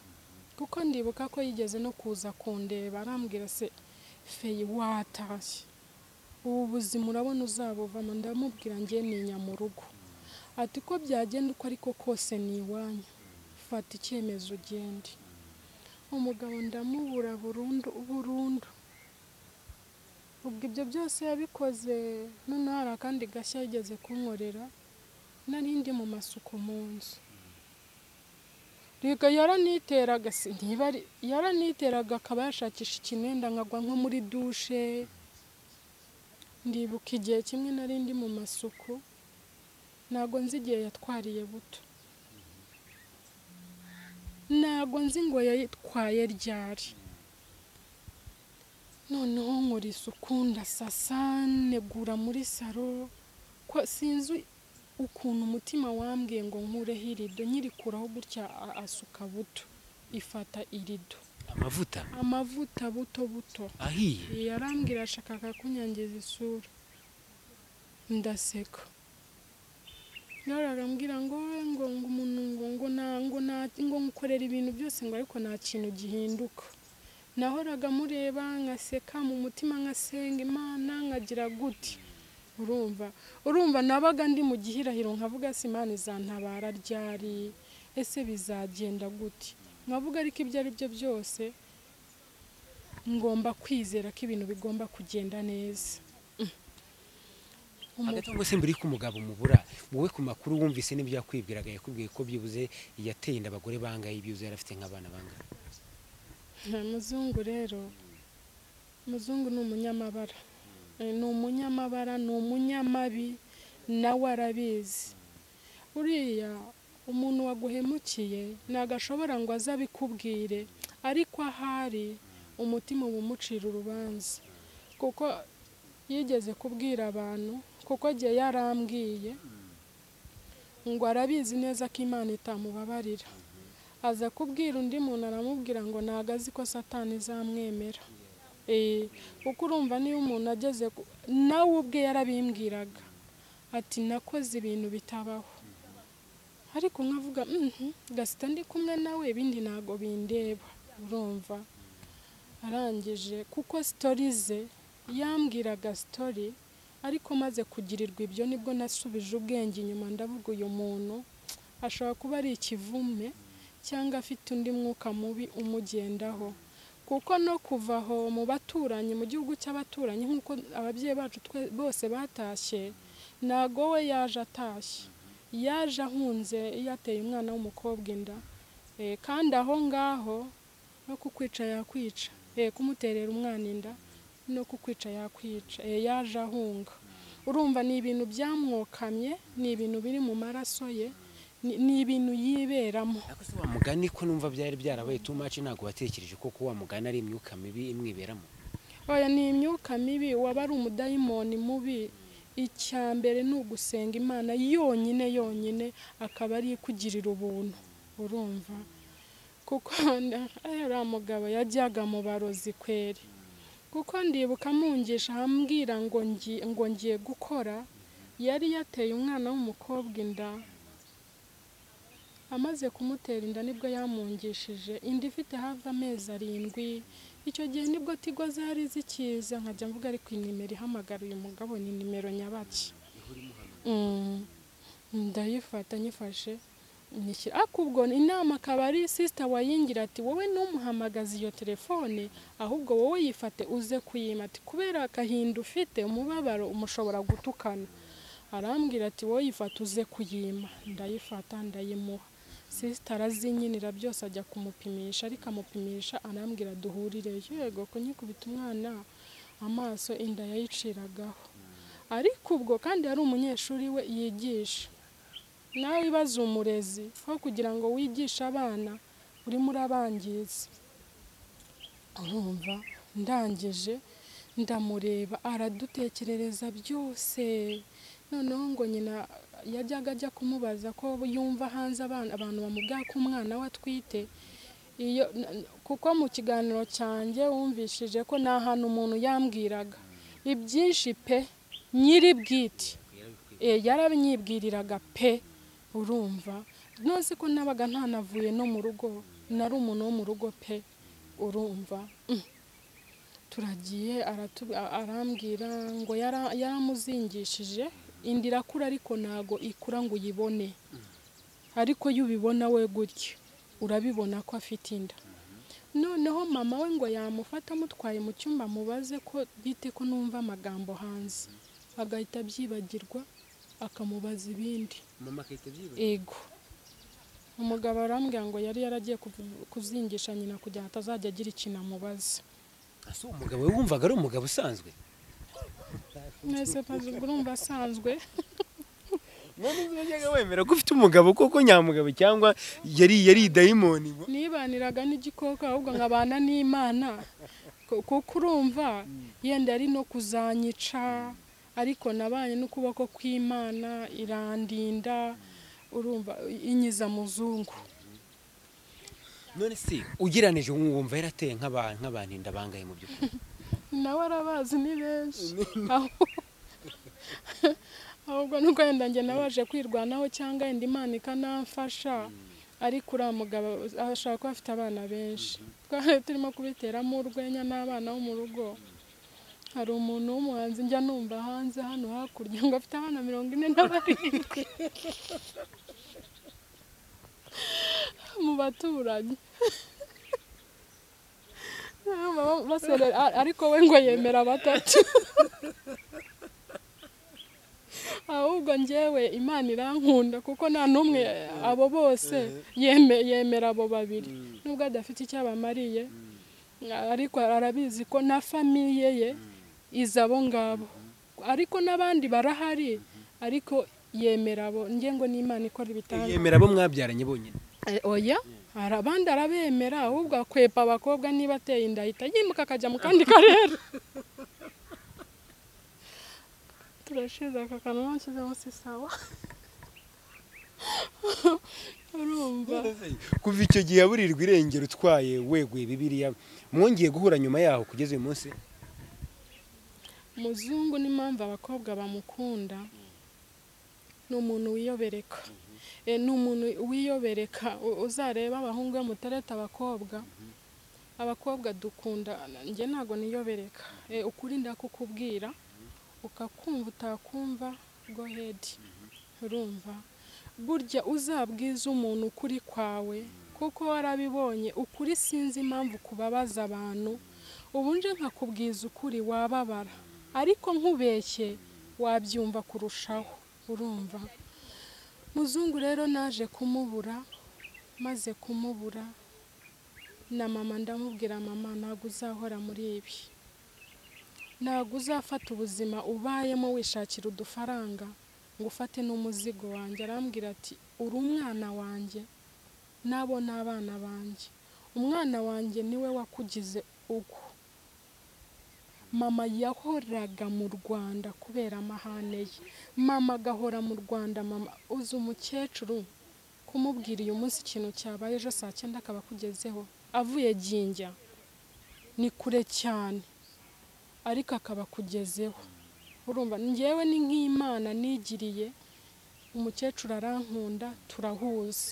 kuko ndibuka ko yigeze no kuza kundeba arambwira se feyi watashye ubu buzima urabona uzabuvamo ndamubwira njye ntinya mu rugo ati ko byagenda uko ariko kose ni iwanyu fata icyemezo ugende umugabo ndamubura burundu burundu ubwo ibyo byose yabikoze noneho hari akandi gashya yigeze kunkorera nari ndi mu masuku mu nzu reka yaraniteraga si- ntiba ari- yaraniteraga akaba yashakisha ikinenda nkagwa nko muri dushe ndibuka igihe kimwe nari ndi mu masuku ntago nzi igihe yatwariye buto ntago nzi ngo yayitwaye ryari noneho nkora isuku ndasasa negura muri saro ko sinzi ukuntu umutima wambwiye ngo nkureho irido nyirikuraho gutya a- asuka buto ifata irido amavuta amavuta buto buto ahiye yarambwira ashakaga kunyangiza isura ndaseka yararambwira ngo "We, ngo ngo umuntu ngo ngo na ngo na ngo nkorera ibintu byose ngo ariko nta kintu gihinduka nahoraga mureba nkaseka mu mutima nkasenga imana nkagira guti urumva urumva nabaga ndi mu gihirahiro nkavuga se imana izantabara ryari ese bizagenda gute nkavuga ariko ibyo ari byo byose ngomba kwizera ko ibintu bigomba kugenda neza Umu- hagati aho ngo se mbere yuko umugabo mubura wowe ku makuru wumvise n'ibyo yakwibwiraga yakubwiye ko byibuze yateye inda abagore bangaye ibyibuze yari afite nk'abana bangahe muzungu rero muzungu ni umunyamabara Eh, ni umunyamabara ni umunyamabi nawe arabizi uriya umuntu waguhemukiye ntabwo ashobora ngo aze abikubwire ariko ahari umutima uba umucira urubanza kuko yigeze kubwira abantu kuko agiye yarambwiye ngo arabizi neza ko imana itamubabarira aza kubwira undi muntu aramubwira ngo ntabwo azi ko satani izamwemera Eh, kuko urumva niyo umuntu ageze ku- nawe ubwe yarabimbwiraga ati nakoze ibintu bitabaho ariko nkavuga "Mhm, gasita ndi kumwe nawe ibindi ntabwo bindeba urumva arangije kuko sitori ze yambwiraga sitori ariko maze kugirirwa ibyo nibwo nasubije ubwenge inyuma ndavuga uyu muntu ashobora kuba ari ikivume cyangwa afite undi mwuka mubi umugendaho kuko no kuva aho mu baturanyi mu gihugu cy'abaturanyi nk'uko ababyeyi bacu twe- bose batashye ntago we yaje atashye yaje ahunze yateye umwana w'umukobwa inda Eh, kandi aho ngaho no kukwica yakwica Eh, kumuterera umwana inda no kukwica yakwica Eh, yaje ahunga urumva ni ibintu byamwokamye ni ibintu biri mu maraso ye ni- ni ibintu yiberamo ariko se wa mugani ko numva byari byarabaye too much ntabwo watekereje ko kuba wa mugani ari imyuka mibi imwiberamo oya ni imyuka mibi waba ari umudayimoni mubi icya mbere ni ugusenga imana yonyine yonyine akaba ari ikugirira ubuntu urumva kuko ariya mugabo yajyaga mu barozi kweri kuko ndibuka amungisha ambwira ngo ngi- ngo ngiye gukora yari yateye umwana w'umukobwa inda amaze kumutera inda nibwo yamungishije inda ifite hafi amezi arindwi icyo gihe nibwo tigo zari zikiza nkajya mvuga ariko iyi nimero ihamagara uyu mugabo ni nimero nyabaki Mm. ndayifata nyifashe nishyira ariko ubwo inama akaba ari sisita wayingira ati wowe ntumuhamagaze iyo telefone ahubwo wowe yifate uze kuyima ati kubera agahinda ufite umubabaro umushobora gutukana arambwira ati wowe yifate uze kuyima ndayifata ndayimuha sisita arazinyinira byose ajya kumupimisha ariko amupimisha arambwira duhurire yego kunyikubita umwana amaso inda yayiciragaho ariko ubwo kandi hari umunyeshuri we yigisha nawe ibaze umurezi aho kugira ngo wigishe abana urimo urabangiza urumva ndangije ndamureba aradutekerereza byose noneho ngo nyina yajyaga ajya kumubaza ko yumva hanze abana abantu bamubwira ko umwana we atwite iyo kuko mu kiganiro cyanjye wumvishije ko nta hantu umuntu yambwiraga ibyinshi pe nyiri bwite yarabinyibwiriraga pe urumva ntuzi ko nabaga ntanavuye no mu rugo nari umuntu wo mu rugo pe urumva turagiye arambwira ngo yaramuzingishije inda irakura ariko ntago ikura ngo uyibone ariko iyo ubibona we gutya urabibona ko afite inda noneho mama we ngo yamufata amutwaye mu cyumba mubaze ko bite ko numva amagambo hanze agahita abyibagirwa akamubaza ibindi mama akahita abyibagirwa ego umugabo arambwira ngo yari yaragiye kuzingisha nyina kugira ngo atazajya agira ikintu amubaza ese uwo mugabo we wumvaga ari umugabo usanzwe mwese maze urumva asanzwe none niba yajyaga wemera ko ufite umugabo kuko nyamugabo cyangwa yari yari dayimoni ngo nibaniraga n'igikoko ahubwo nkabana n'imana Ku- kuko urumva yenda ari no kuzanyica ariko nabanye n'ukuboko kw'imana irandinda urumva inyiza muzungu none se ugereranije wumva yarateye nk'abantu nk'abantu inda bangaye mu by'ukuri nawe arabazi ni benshi Ahubwo- ahubwo nuko wenda njye nabaje kwirwanaho cyangwa yenda imana ikanamfasha ariko uriya mugabo ashobora kuba afite abana benshi twari turimo kubiteramo urwenya n'abana bo mu rugo hari umuntu w'umuhanzi njya numva hanze hano hakurya ngo afite abana mirongo ine na barindwi mu baturanyi basorera a- ariko we ngo yemera batatu ahubwo njyewe imana irankunda kuko nta n'umwe abo bose yeme- yemera abo babiri nubwo adafite icyo abamariye ariko arabizi ko na famiye ye iza abo ngabo ariko n'abandi barahari ariko yemera abo njye ngo n'imana ikora ibitangaza yemera abo mwabyaranye bonyine Eh, oya hari abandi arabemera ahubwo akwepa abakobwa niba ateye inda ahita yimuka akajya mu kandi karere turashize aka kantu bashyize munsi sawa urumva kuva icyo gihe aburirwa irengero utwaye weguye bibiriya mwongeye guhura nyuma yaho kugeza uyu munsi muzungu n'impamvu abakobwa bamukunda ni umuntu wiyobereka Eh, ni umuntu wiyobereka u- uzareba abahungu be mutareta abakobwa abakobwa dukunda njye ntabwo niyobereka Eh, ukuri ndakukubwira ukakumva utakumva go ahead urumva burya uzabwize umuntu ukuri kwawe kuko warabibonye ukuri sinzi impamvu kubabaza abantu ubu nje nkakubwiza ukuri wababara ariko nkubeshye wabyumva kurushaho urumva muzungu rero naje kumubura maze kumubura na mama ndamubwira mama ntabwo uzahora muri ibi ntabwo uzafata ubuzima ubayemo wishakira udufaranga ngo ufate n'umuzigo wanjye arambwira ati uri umwana wanjye nabo ni abana banjye umwana wanjye niwe wakugize uko mama yahoraga mu rwanda kubera amahane ye mama agahora mu rwanda mama uzi umukecuru kumubwira uyu munsi ikintu cyabaye ejo saa cyenda akaba akugezeho avuye ginjya ni kure cyane ariko akaba akugezeho urumva njyewe ni nk'imana nigiriye umukecuru arankunda turahuza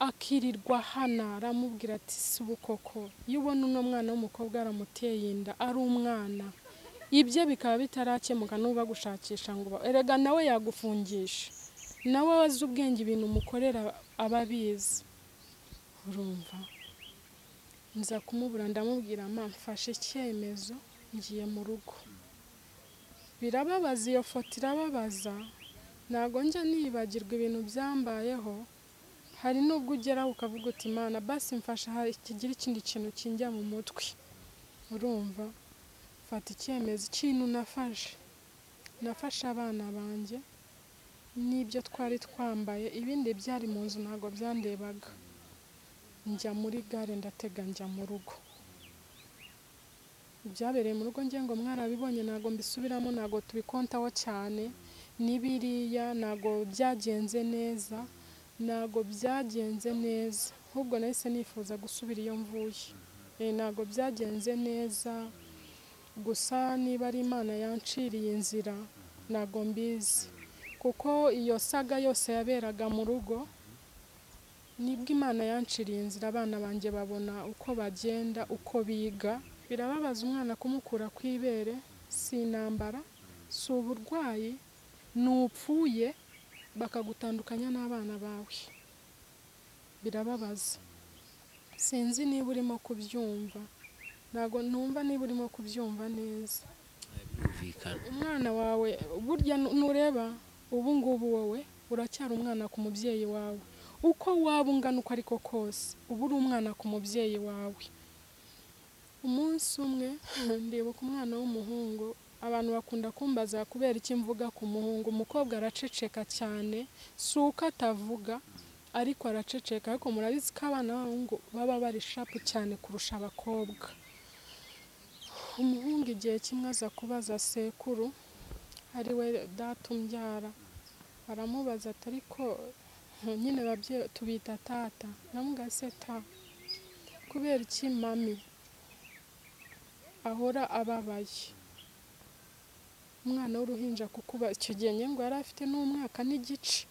akirirwa hano aramubwira ati si ubukoko iyo ubona uno mwana w'umukobwa aramuteye inda ari umwana ibye bikaba bitarakemuka nuba gushakisha ngo uba- erega nawe yagufungisha nawe azi ubwenge ibintu umukorera aba abizi urumva nza kumubura ndamubwira mfashe icyemezo ngiye mu rugo birababaza iyo foto irababaza ntabwo njya nibagirwa ibintu byambayeho hari n'ubwo ugeraho ukavuga uti imana basi mfasha kigira ikindi kintu kinjya mu mutwe urumva fata icyemezo ikintu nafashe nafashe abana banjye n'ibyo twari twambaye ibindi byari mu nzu ntabwo byandebaga njya muri gare ndatega njya mu rugo ibyabereye mu rugo ngengo mwarabibonye ntabwo mbisubiramo ntabwo tubikontaho cyane n'ibiriya ntabwo byagenze neza ntabwo byagenze neza ahubwo nahise nifuza gusubira iyo mvuye ntabwo byagenze neza gusa niba ari imana yanciriye inzira ntabwo mbizi kuko iyo saga yose yaberaga mu rugo nibwo imana yanciriye inzira abana banjye babona uko bagenda uko biga birababaza umwana kumukura ku ibere si intambara si uburwayi nupfuye bakagutandukanya n'abana bawe birababaza sinzi niba urimo kubyumva ntabwo numva niba urimo kubyumva neza umwana wawe burya nureba ubu ngubu wowe uracyari umwana ku mubyeyi wawe uko waba ungana uko ariko kose uba uri umwana ku mubyeyi wawe umunsi umwe ndibuka umwana w'umuhungu abantu bakunda kumbaza kubera icyo mvuga ku muhungu umukobwa araceceka cyane si uko atavuga ariko araceceka ariko murabizi ko abana b'abahungu baba bari shapu cyane kurusha abakobwa umuhungu igihe kimwe aza kubaza sekuru ari we data umbyara aramubaza ati ariko nyine tubita tata se ta kubera iki mami ahora ababaye umwana w'uruhinja kuko icyo gihe ngo yari afite n'umwaka n'igice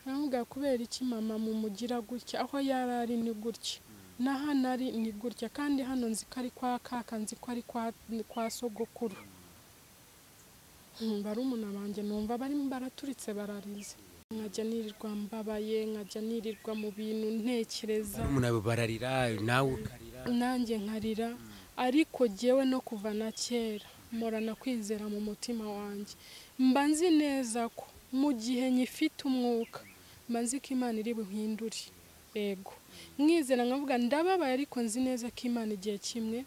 ntabwo kubera iki mama mumugira gutya aho yari ari ni gutya na hano ari ni gutya kandi hano nzi ko ari kwa kaka nzi ko ari kwa sogokuru barumuna banjye numva barimo baraturitse bararize nkajya nirirwa mbabaye nkajya nirirwa mu bintu ntekereza bararira nawe ukarira nanjye nkarira ariko jyewe no kuva na kera mporana kwizera mu mutima wanjye mba nzi neza ko mu gihe nyifite umwuka mba nzi ko imana iri buhindure yego mwizera nkavuga ndababaye ariko nzi neza ko imana igihe kimwe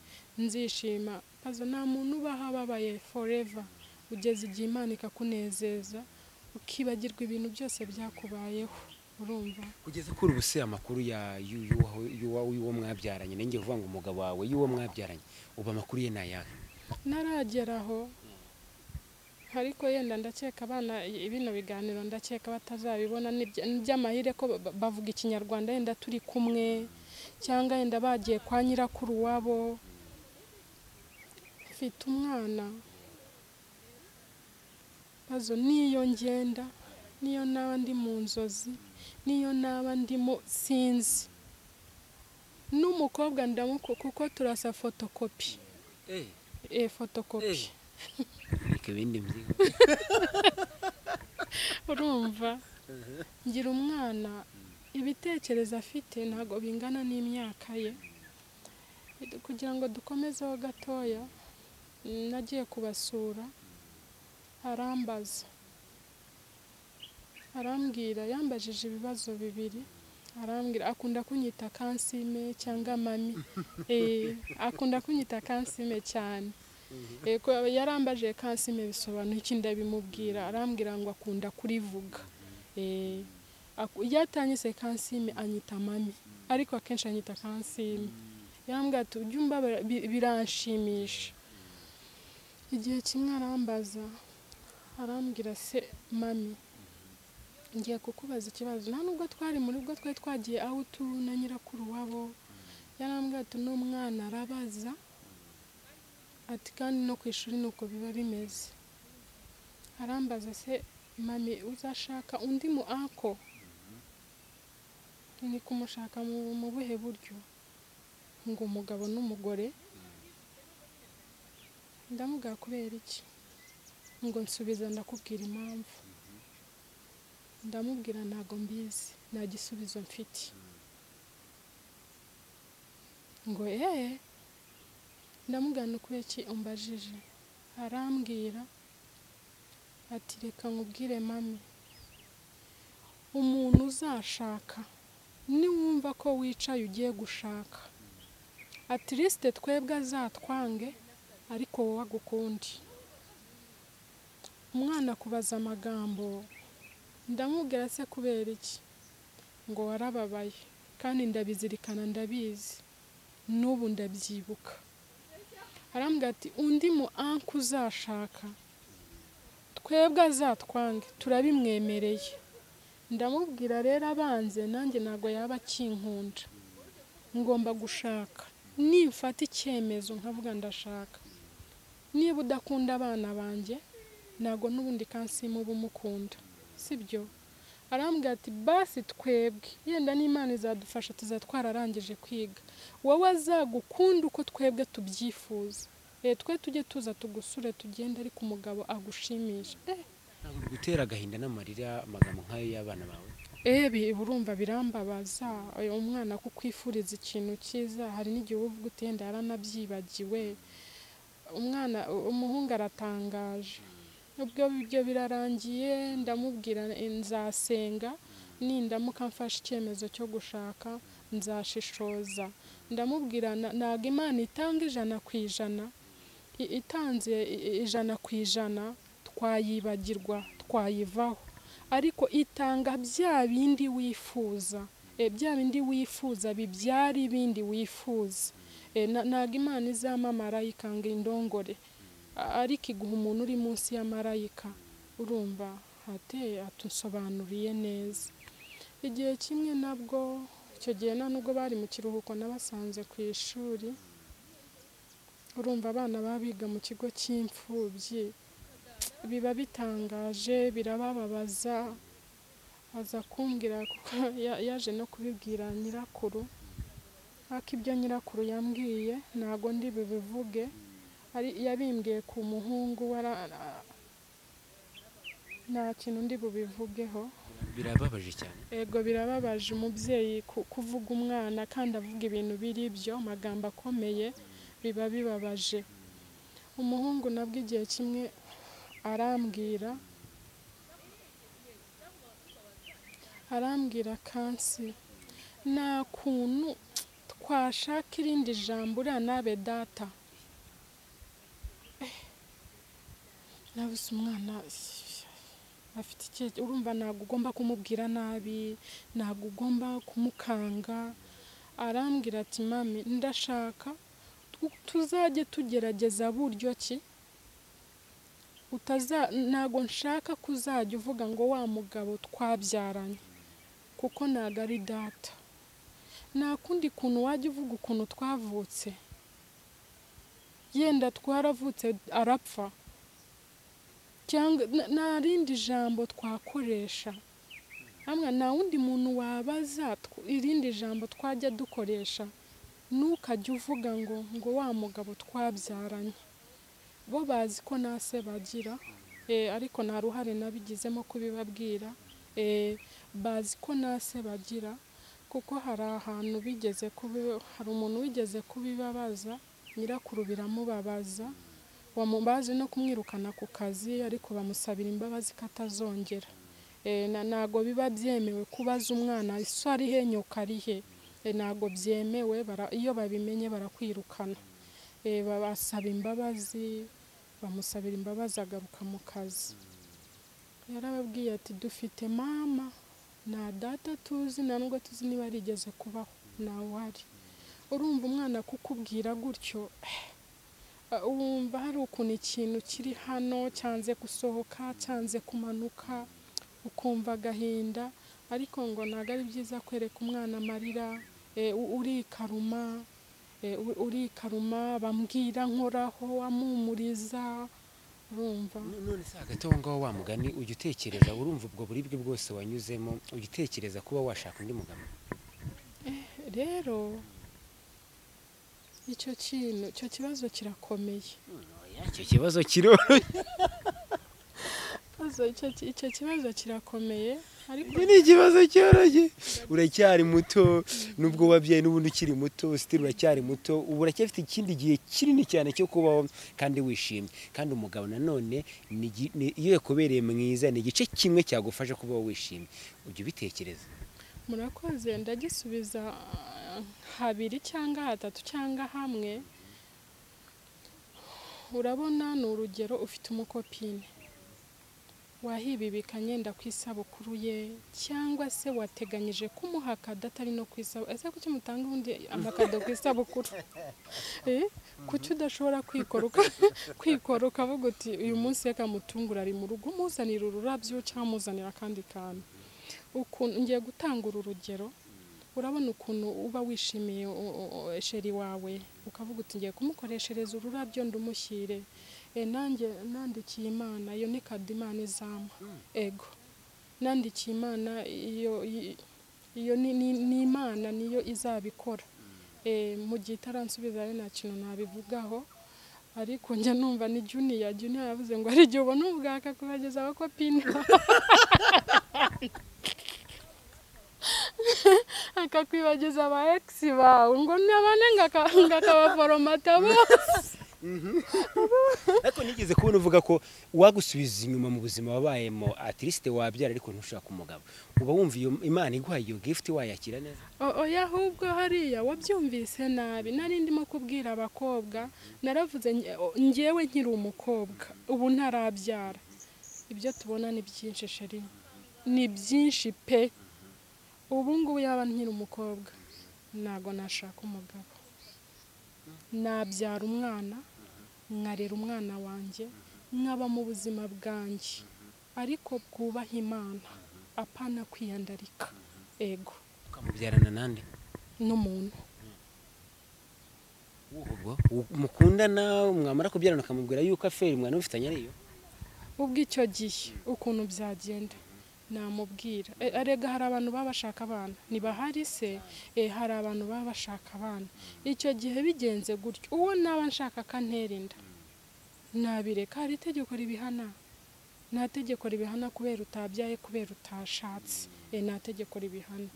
nzishima aza nta muntu ubaho ababaye foreva ugeze igihe imana ikakunezeza ukibagirwa ibintu byose byakubayeho urumva kugeza kuri ubu se amakuru y'uwo mwabyaranye nange uvuga ngo umugabo wawe y'uwo mwabyaranye ubu amakuru ye ni ayahe ntarageraho ariko yenda ndakeka abana bino biganiro ndakeka batazabibona by'amahire ko bavuga ikinyarwanda yenda turi kumwe cyangwa yenda bagiye kwa nyirakuru wabo mfite umwana bazo niyo ngenda niyo naba ndi mu nzozi niyo naba ndimo sinzi n'umukobwa ndamuko kuko turasa fotokopi e fotokopi urumva ngira umwana ibitekerezo afite ntabwo bingana n'imyaka ye kugira ngo dukomezeho gatoya nagiye kubasura arambaza arambwira yambajije ibibazo bibiri arambwira akunda kunyita kansime cyangwa mami akunda kunyita kansime cyane yarambaje kansime bisobanura iki ndabimubwira arambwira ngo akunda kurivuga iyo atanyise kansime anyita mami ariko akenshi anyita kansime yarambwira ati ujye umbabara biranshimisha igihe kimwe arambaza arambwira se mami ngiye kukubaza ikibazo nta nubwo twari muri bwo twari twagiye aho utu na nyirakuru wabo yarambwira ati n'umwana arabaza ati kandi no ku ishuri nuko biba bimeze arambaza se mami uzashaka undi mu ako ni kumushaka mu buhe buryo ngo umugabo n'umugore ndamubwira kubera iki ngo nsubiza ndakubwira impamvu ndamubwira ntabwo mbizi nta gisubizo mfite ngo eee ndamugana ukubera iki umbajije arambwira ati reka nkubwire mami umuntu uzashaka niwumva ko wicaye ugiye gushaka atirisite twebwe azatwange ariko wowe agukundi umwana akubaza amagambo ndamubwira se kubera iki ngo warababaye kandi ndabizirikana ndabizi n'ubu ndabyibuka arambwira ati undi mu anku uzashaka twebwe azatwange turabimwemereye ndamubwira rero abanze nanjye ntabwo yaba akinkunda ngomba gushaka nimfata icyemezo nkavuga ndashaka niba udakunda abana banjye ntabwo n'ubundi kansimu uba umukunda sibyo arambwira ati basi twebwe yenda n'imana izadufasha tuzatwararangije kwiga wowe azagukunda uko twebwe tubyifuza twe tujye tuza tugusure tugende ariko umugabo agushimisha ntabwo bigutera agahinda n'amarira amagambo nk'ayo y'abana bawe ebi urumva birambabaza oya, umwana kukwifuriza ikintu cyiza hari n'igihe uba uvuga uti yenda yaranabyibagiwe umwana umuhungu aratangaje ubwo ibyo birarangiye ndamubwira eh, nzasenga nindamuka mfashe icyemezo cyo gushaka nzashishoza ndamubwira na- ntabwo imana itanga ijana ku ijana i- itanze i- i- ijana ku ijana twayibagirwa twayivaho ariko itanga bya bindi wifuza Eh, bya bindi wifuza bibyara ibindi wifuza Eh, na- ntabwo imana izamamara ikanga indongore A- ariko iguha umuntu uri munsi ya marayika urumva hateye atusobanuriye neza igihe kimwe nabwo icyo gihe nta nubwo bari mu kiruhuko nabasanze ku ishuri urumva abana baba biga mu kigo cy'imfubyi biba bitangaje birabababaza aza kumbwira kuko ya- yaje no kubibwira nyirakuru ariko ibyo nyirakuru yambwiye ntabwo ndi bubivuge ari yabimbwiye ku muhungu wara nta kintu ndi bubivugeho birababaje cyane ego birababaje umubyeyi ku- kuvuga umwana kandi avuga ibintu biri byo amagambo akomeye biba bibabaje umuhungu nabwo igihe kimwe arambwira arambwira kansi nta kuntu twashaka irindi jambo uriya nabe data Eh, nabuze umwana afite icyerekezo urumva ntabwo ugomba kumubwira nabi ntabwo ugomba kumukanga arambwira ati mami ndashaka tu- tuzajye tugerageza buryo ki utaza ntabwo nshaka kuzajya uvuga ngo wa mugabo twabyaranye kuko ntabwo ari data nta kundi kuntu wajya uvuga ukuntu twavutse yenda twaravutse arapfa cyangwa na- nta rindi jambo twakoresha hamwe nta wundi muntu wabaza tw- irindi jambo twajya dukoresha ntukajye uvuga ngo ngo wa mugabo twabyaranye bo bazi ko nta se bagira eh, ariko nta ruhare nabigizemo kubibabwira eh, bazi ko nta se bagira kuko hari ahantu bigeze kubi- hari umuntu wigeze kubibabaza nyirakuru biramubabaza Bamu- baje no kumwirukana ku kazi ariko bamusabira imbabazi ko atazongera Eh, na- ntabwo biba byemewe kubaza umwana ese ari he nyoka ari he Eh, ntabwo byemewe bara- iyo babimenye barakwirukana Eh, babasaba imbabazi bamusabira imbabazi agaruka mu kazi yarababwiye ati dufite mama nta data tuzi nta nubwo tuzi niba yarigeze kubaho ntawuhari urumva umwana kukubwira gutyo Uh, wumva hari ukuntu ikintu kiri hano cyanze gusohoka cyanze kumanuka ukumva agahinda ariko ngo ntabwo ari byiza kwereka umwana amarira eh, u- urikaruma eh, u- urikaruma bambwira nkoraho amumuriza urumva No- none se hagati aho ngaho wa mugani ujya utekereza urumva ubwo buribwe bwose wanyuzemo ujya utekereza kuba washaka undi mugabo rero icyo kintu icyo kibazo kirakomeye icyo kibazo kiroroshye kibazo icyo kibazo kirakomeye ariko Iki ni ikibazo cyoroshye uracyari muto nubwo wabyaye n'ubundi ukiri muto sitiri uracyari muto ubu uracyafite ikindi gihe kinini cyane cyo kubaho kandi wishimye kandi umugabo nanone ni igi- ni- iyo yakubereye mwiza ni igice kimwe cyagufasha kubaho wishimye ujya ubitekereza murakoze ndagisubiza ah, habiri cyangwa hatatu cyangwa hamwe urabona ni urugero ufite umukopine wahibibikanye yenda ku isabukuru ye cyangwa se wateganyije kumuha akada atari no ku isabukuru ese kuki mutanga ubundi amakado ku isabukuru Eh? kuki udashobora kwikora uka- kwikora ukavuga uti uyu munsi reka mutungure ari mu rugo umuzanira ururabyo cyangwa umuzanira akandi kantu ukuntu ngiye gutanga uru rugero urabona ukuntu uba wishimiye u- u- u- sheri wawe ukavuga uti ngiye kumukoreshereza ururabyo ndamushyire e, nanjye nandikiye imana iyo ni kado imana izampa ego nandikiye imana iyo i- iyo ni, ni, ni imana niyo izabikora e, mu gihe itaransubiza rero nta kintu nabivugaho ariko njya numva ni juniya juniya yavuze ngo hari igihe ubona ubwaka kubageza abakopini akakwibagiza aba egisi bawe ngo nabane ngo aka- ngo akabaforomata bose ariko nigeze kubona uvuga ko wagusubiza inyuma mu buzima wabayemo atirisite wabyara ariko ntushaka umugabo uba wumva iyo imana iguhaye iyo gifuti wayakira neza O- oya ahubwo hariya wabyumvise nabi nari ndimo kubwira abakobwa naravuze nge- o- ngewe nkiri umukobwa ubu ntarabyara ibyo tubona ni byinshi sheri ni byinshi pe ubu ngubu yaba nkiri umukobwa ntabwo nashaka umugabo nabyara umwana nkarera umwana wanjye nkaba mu buzima bwanjye ariko bwubaha imana apana kwiyandarika ego ukamubyarana nande n'umuntu ubwo u- mukundana mwamara kubyarana ukamubwira yuko aferi mwana mufitanye ariyo ubwo icyo gihe ukuntu byagenda namubwira E, erega hari abantu baba bashaka abana ntibahari se e, hari abantu baba bashaka abana icyo gihe bigenze gutyo uwo naba nshaka akantera inda nabireka hari itegeko ribihana nta tegeko ribihana kubera utabyaye kubera utashatse e, nta tegeko ribihana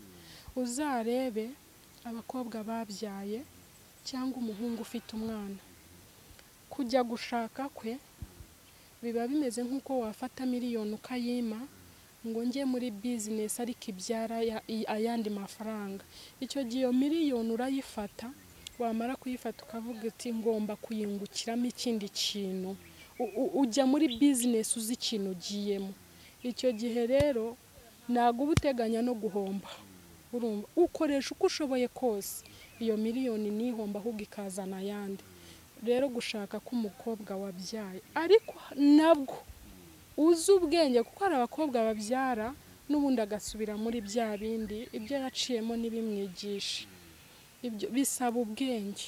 uzarebe abakobwa babyaye cyangwa umuhungu ufite umwana kujya gushaka kwe biba bimeze nk'uko wafata miliyoni ukayima ngo njye muri bizinesi ariko ibyara ya- i- ayandi mafaranga icyo gihe iyo miliyoni urayifata wamara kuyifata ukavuga uti ngomba kuyungukiramo ikindi kintu U- u- ujya muri bizinesi uzi ikintu ugiyemo icyo gihe rero ntabwo uba uteganya no guhomba urumva ukoresha uko ushoboye kose iyo miliyoni n'ihomba ahubwo ikazana ayandi rero gushaka k'umukobwa wabyaye ariko nabwo uzi ubwenge kuko hari abakobwa babyara n'ubundi agasubira muri bya bindi ibyo yaciyemo ntibimwigishe ibyo bisaba ubwenge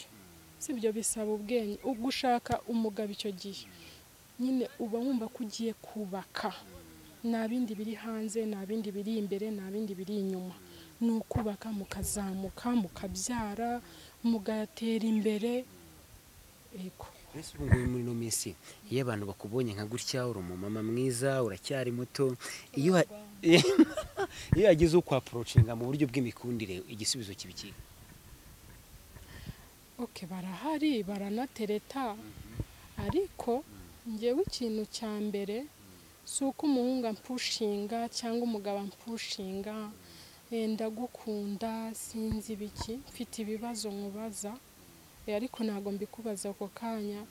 si ibyo bisaba ubwenge gushaka umugabo icyo gihe nyine uba wumva ko ugiye kubaka nta bindi biri hanze nta bindi biri imbere nta bindi biri inyuma ni ukubaka mukazamuka mukabyara mugatera imbere yego mbese ubu ngubu muri ino minsi iyo abantu bakubonye nka gutya uri umumama mwiza uracyari muto iyo ha- iyo yagize ukwaporocinga mu buryo bw'imikundire igisubizo kiba ikihe ok barahari baranatereta ariko ngewe ikintu cya mbere si uko umuhungu ampushinga cyangwa umugabo ampushinga eh, ndagukunda sinzi ibiki mfite ibibazo nkubaza eh, ariko ntabwo mbikubaza ako kanya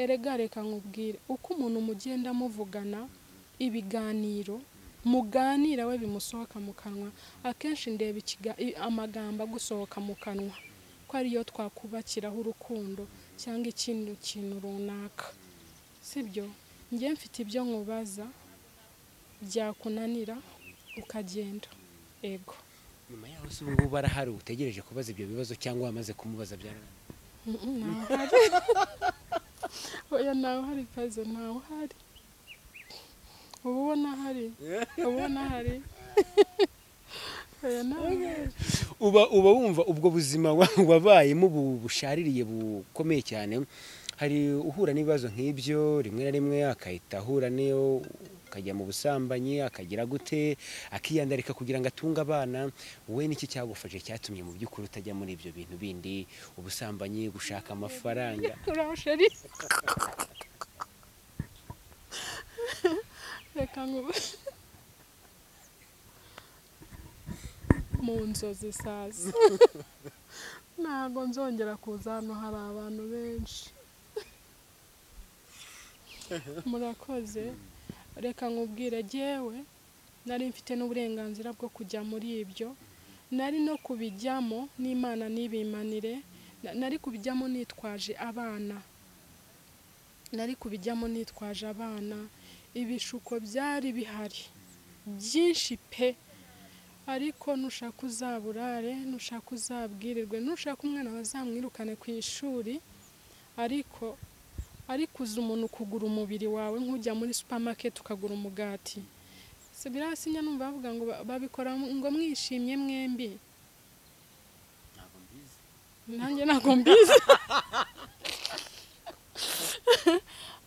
erega reka nkubwire uko umuntu mugenda muvugana ibiganiro muganira we bimusohoka mu kanwa akenshi ndeba ikiga- i- amagambo agusohoka mu kanwa ko ariyo twakubakiraho urukundo cyangwa ikindi kintu runaka sibyo njye mfite ibyo nkubaza byakunanira ukagenda ego nyuma yaho se ubu ngubu barahari utegereje kubaza ibyo bibazo cyangwa wamaze kumubaza byarangiye Mm, ntawe uhari oya ntawe uhari pazo ntawe uhari uba ubona ahari uba ubona ahari oya ntawe uhari uba uba wumva ubwo buzima wa- wabayemo bu- bushaririye bukomeye cyane hari uhura n'ibibazo nk'ibyo rimwe na rimwe akahita ahura n'iyo akajya mu busambanyi akagira gute akiyandarika kugira ngo atunge abana wowe n'iki cyagufashe cyatumye mu by'ukuri utajya muri ibyo bintu bindi ubusambanyi gushaka amafaranga urashari reka nk'ubu mu nzozi sazi ntabwo nzongera kuza hano hari abantu benshi murakoze reka nkubwire yewe nari mfite n'uburenganzira bwo kujya muri ibyo nari no kubijyamo n'imana ntibimanire na- nari kubijyamo nitwaje abana nari kubijyamo nitwaje abana ibishuko byari bihari byinshi pe ariko nushaka uzaburare nushaka uzabwirirwe nushaka umwana bazamwirukane ku ishuri ariko ariko uzi umuntu kugura umubiri wawe nk'ujya muri supermarket ukagura umugati si birasinya numva bavuga ngo ba- babikora ngo mwishimye mwembi nanjye ntabwo mbizi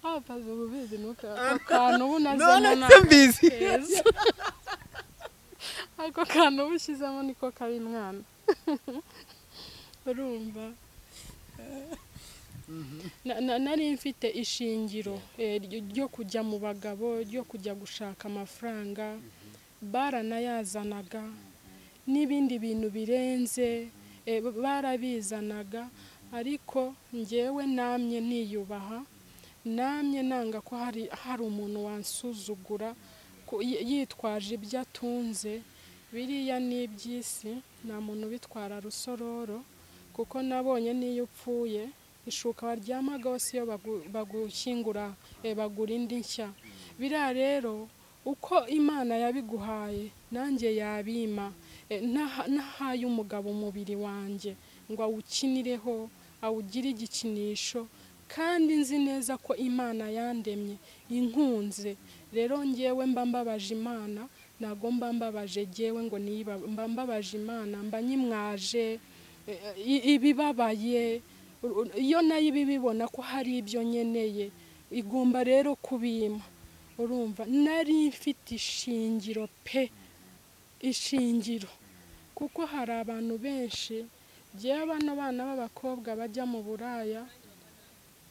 abapazi uba ubizi nuka ako kantu ubu nazemo None ntabwo mbizi. keza ako kantu uba ushyizemo niko kari mwana urumva Na- na- nari mfite ishingiro eh, ryo- ryo kujya mu bagabo ryo kujya gushaka amafaranga baranayazanaga n'ibindi bintu birenze eh, b- barabizanaga ariko ngewe namye niyubaha namye nanga ko hari hari umuntu wansuzugura ko yi- yitwaje ibyo atunze biriya ni iby'isi nta muntu ubitwara rusororo kuko nabonye n'iyo upfuye ishuka waryamagaho si yo bagu- bagushyingura eh, bagura indi nshya biriya rero uko imana yabiguhaye nanjye yabima Eh, naha- nahaye umugabo umubiri wanjye ngo awukinireho awugire igikinisho kandi nzi neza ko imana yandemye inkunze rero ngewe mba mbabaje imana ntabwo mba mbabaje ngewe ngo niba mba mbabaje imana mba nyimwaje eh, i- ibibabaye U- u- iyo nayo iba ibibona ko hari ibyo nkeneye igomba rero kubima urumva nari mfite ishingiro pe ishingiro kuko hari abantu benshi ngewe bano bana b'abakobwa bajya mu buraya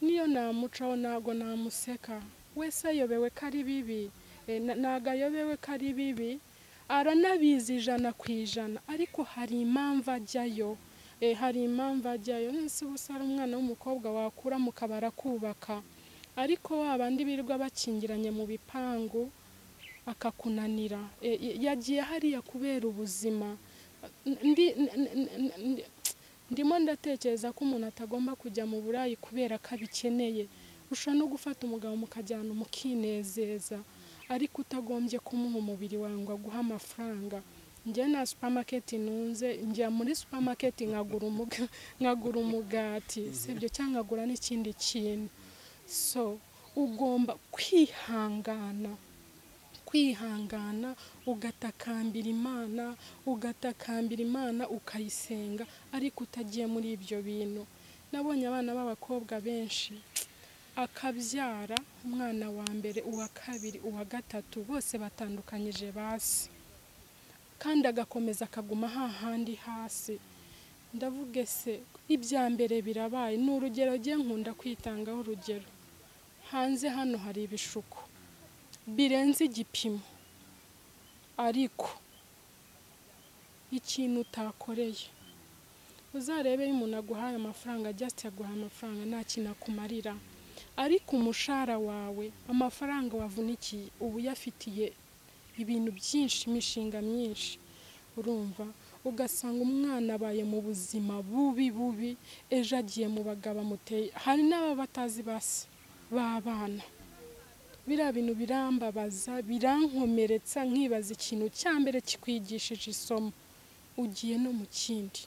niyo namucaho ntabwo namuseka wese ayobewe ko ari bibi Eh, na- ntabwo ayobewe ko ari bibi aranabizi ijana ku ijana ariko hari impamvu ajyayo Eh, hari impamvu ajyayo nese ubusa ari umwana w'umukobwa wakura mu kabara kubaka ariko wa bandi birirwa bakingiranye mu bipangu akakunanira E, y- yagiye hariya kubera ubuzima Ndi- n- n- n- n- ndimo ndatekereza ko umuntu atagomba kujya mu burayi kubera ko abikeneye ushobora no gufata umugabo mukajyana umukinezeza ariko utagombye kumuha umubiri wawe ngo aguhe amafaranga njye nta supermarket nunze njya muri supermarket nkagura umuga- nkagura umugati sibyo cyangwa nkagura n'ikindi kintu so ugomba kwihangana kwihangana ugatakambira imana ugatakambira imana ukayisenga ariko utagiye muri ibyo bintu nabonye abana b'abakobwa benshi akabyara umwana wa mbere uwa kabiri uwa gatatu bose batandukanyije basi kandi agakomeza akaguma hahandi hasi ndavuga se ibya mbere birabaye ni urugero ngiye nkunda kwitangaho urugero hanze hano hari ibishuko birenze igipimo ariko ikintu utakoreye uzarebe iyo umuntu aguhaye amafaranga just aguhaye amafaranga nta kintu akumarira ariko umushahara wawe amafaranga wavunikiye uba uyafitiye ibintu byinshi imishinga myinshi urumva ugasanga umwana abaye mu buzima bubi bubi ejo agiye mu bagabo amuteye hari n'ababa batazi basi b'abana biriya bintu birambabaza birankomeretsa nkibaza ikintu cya mbere kikwigishije isomo ugiye no mu kindi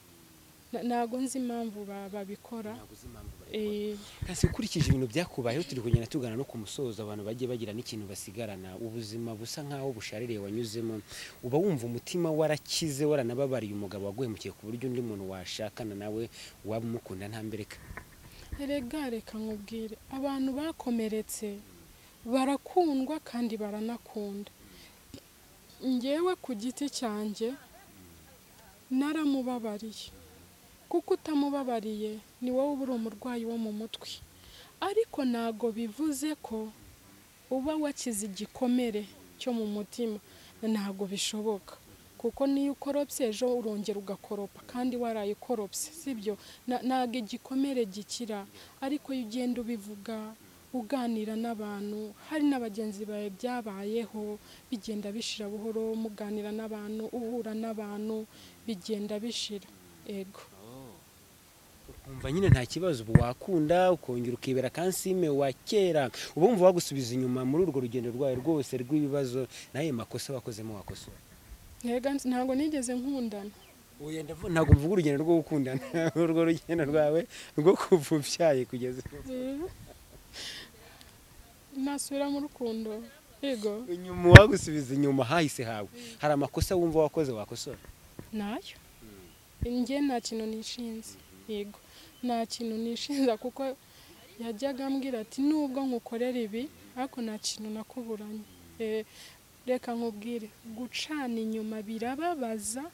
Na- ntabwo nzi impamvu ba- babikora Ntabwo uzi impamvu bari- Eh, Kasi ukurikije ibintu byakubayeho turi kugenda tugana no ku musozo abantu bagiye bagira n'ikintu basigarana ubuzima busa nk'aho bushaririye wanyuzemo uba wumva umutima warakize waranababariye umugabo waguhemukiye ku buryo undi muntu washakana nawe waba umukunda ntambereka erega reka nkubwire abantu bakomeretse barakundwa kandi baranakunda ngewe ku giti cyanjye naramubabariye kuko utamubabariye ni wowe uba uri umurwayi wo mu mutwe ariko ntago bivuze ko uba wakize igikomere cyo mu mutima ntago bishoboka kuko niyo ukoropse ejo urongera ugakoropa kandi waraye ukoropse sibyo ntago igikomere gikira ariko iyo ugenda ubivuga uganira n'abantu hari n'abagenzi bawe byabayeho bigenda bishira buhoro muganira n'abantu uhura n'abantu bigenda bishira ego umva nyine nta kibazo ubu wakunda ukongera ukibera kansime wa kera ubu wumva wagusubiza inyuma muri urwo rugendo rwawe rwose rw'ibibazo n'ayo makosa wakozemo wakosora ntabwo nigeze nkundana ntabwo mvuga urugendo rwo gukundana urwo rugendo rwawe rwo kuva ubyaye kugeza nasubira mu rukundo yego inyuma wagusubiza inyuma hahise hawe hari amakosa wumva wakoze wakosora nayo njye nta kintu nishinze yego nta kintu nishinza kuko yajyaga ambwira ati nubwo nkukorera ibi ariko nta kintu nakuburanye reka nkubwire gucana inyuma birababaza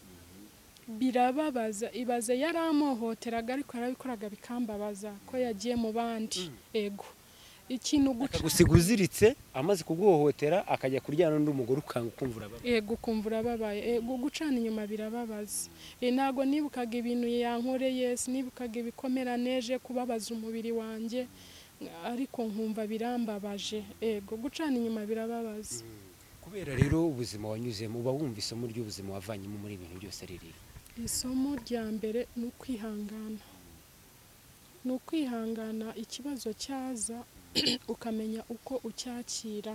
birababaza ibaze yaramuhohoteraga ariko yarabikoraga bikambabaza ko yagiye mu bandi yego ikintu gusiga uziritse amaze kuguhohotera akajya kuryana n'undi mugore ukanga ukumva urababaye yego ukumva urababaye yego gucana inyuma birababaza ntabwo nibukaga ibintu yankoreye sinibukaga ibikomera neje kubabaza umubiri wanjye ariko nkumva birambabaje yego gucana inyuma birababaza kubera rero ubuzima wanyuzemo uba wumva isomo ry'ubuzima wavanyemo muri ibintu byose riri isomo rya mbere ni ukwihangana ni ukwihangana ikibazo cyaza ukamenya uko ucyakira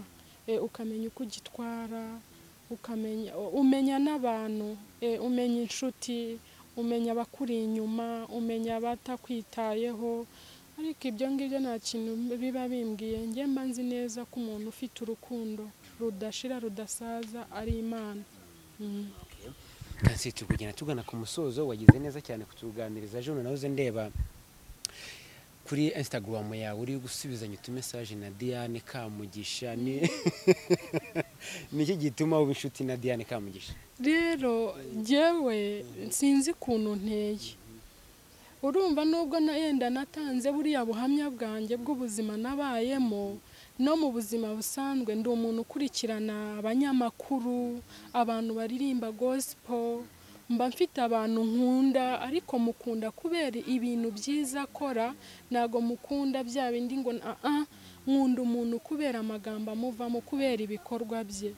ukamenya uko ugitwara ukamenya umenya n'abantu umenya inshuti umenya abakuri inyuma umenya abatakwitayeho ariko ibyo ngibyo nta kintu biba bimbwiye njye mba nzi neza ko umuntu ufite urukundo rudashira rudasaza ari imana turi kugenda tugana ku musozo wagize neza cyane kutuganiriza jone nawe uze ndeba kuri instagram yawe uri gusubizanya utumesaje na diane kamugisha ni iki gituma uba inshuti na diane kamugisha rero ngewe sinzi ukuntu nteye urumva nubwo yenda natanze buriya buhamya bwanjye bw'ubuzima nabayemo no mu buzima busanzwe ndi umuntu ukurikirana abanyamakuru abantu baririmba gosipo mba mfite abantu nkunda ariko mukunda kubera ibintu byiza akora ntabwo mukunda bya bindi ngo aha nkunda umuntu kubera amagambo amuvamo kubera ibikorwa bye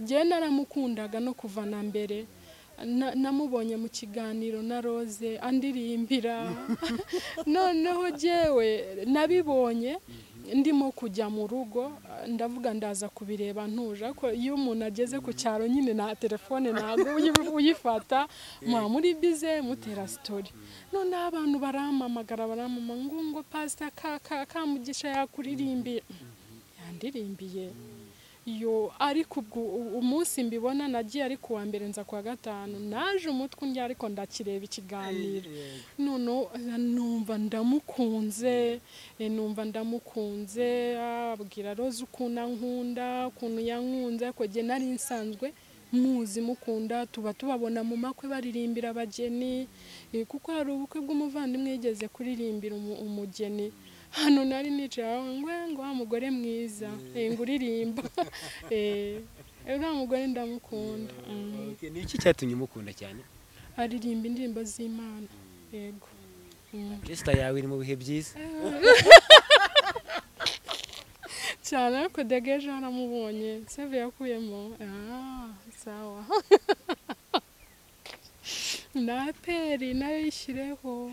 njye naramukundaga no kuva na mbere namubonye mu kiganiro na rose andirimbira noneho jyewe nabibonye ndimo kujya mu rugo ndavuga ndaza kubireba ntuje ariko iyo umuntu ageze ku cyaro nyine na telefone ntabwo uyifata muba muri bize mutera sitori noneho abantu baramamagara baramamanga ngo pasita kamugisha yakuririmbiye yandirimbiye yo ariko ubwo umunsi mbibona nagiye ari kuwa mbere nza kuwa gatanu naje umutwe undi ariko ndakireba ikiganiro noneho numva ndamukunze numva ndamukunze abwira roza ukuntu ankunda ukuntu yankunze ariko njye nari nsanzwe muzi mukunda tuba tubabona mu makwe baririmbira abageni kuko hari ubukwe bw'umuvandimwe yigeze kuririmbira umugeni hano nari nicara ngo ngo wa mugore mwiza ngo uririmba uriya mugore ndamukunda ni iki cyatumye umukunda cyane aririmba indirimbo z'imana yego resita yawe iri mu bihe byiza cyane ariko degeje haramubonye seve yakuyemo sawa na peri nayo yishyireho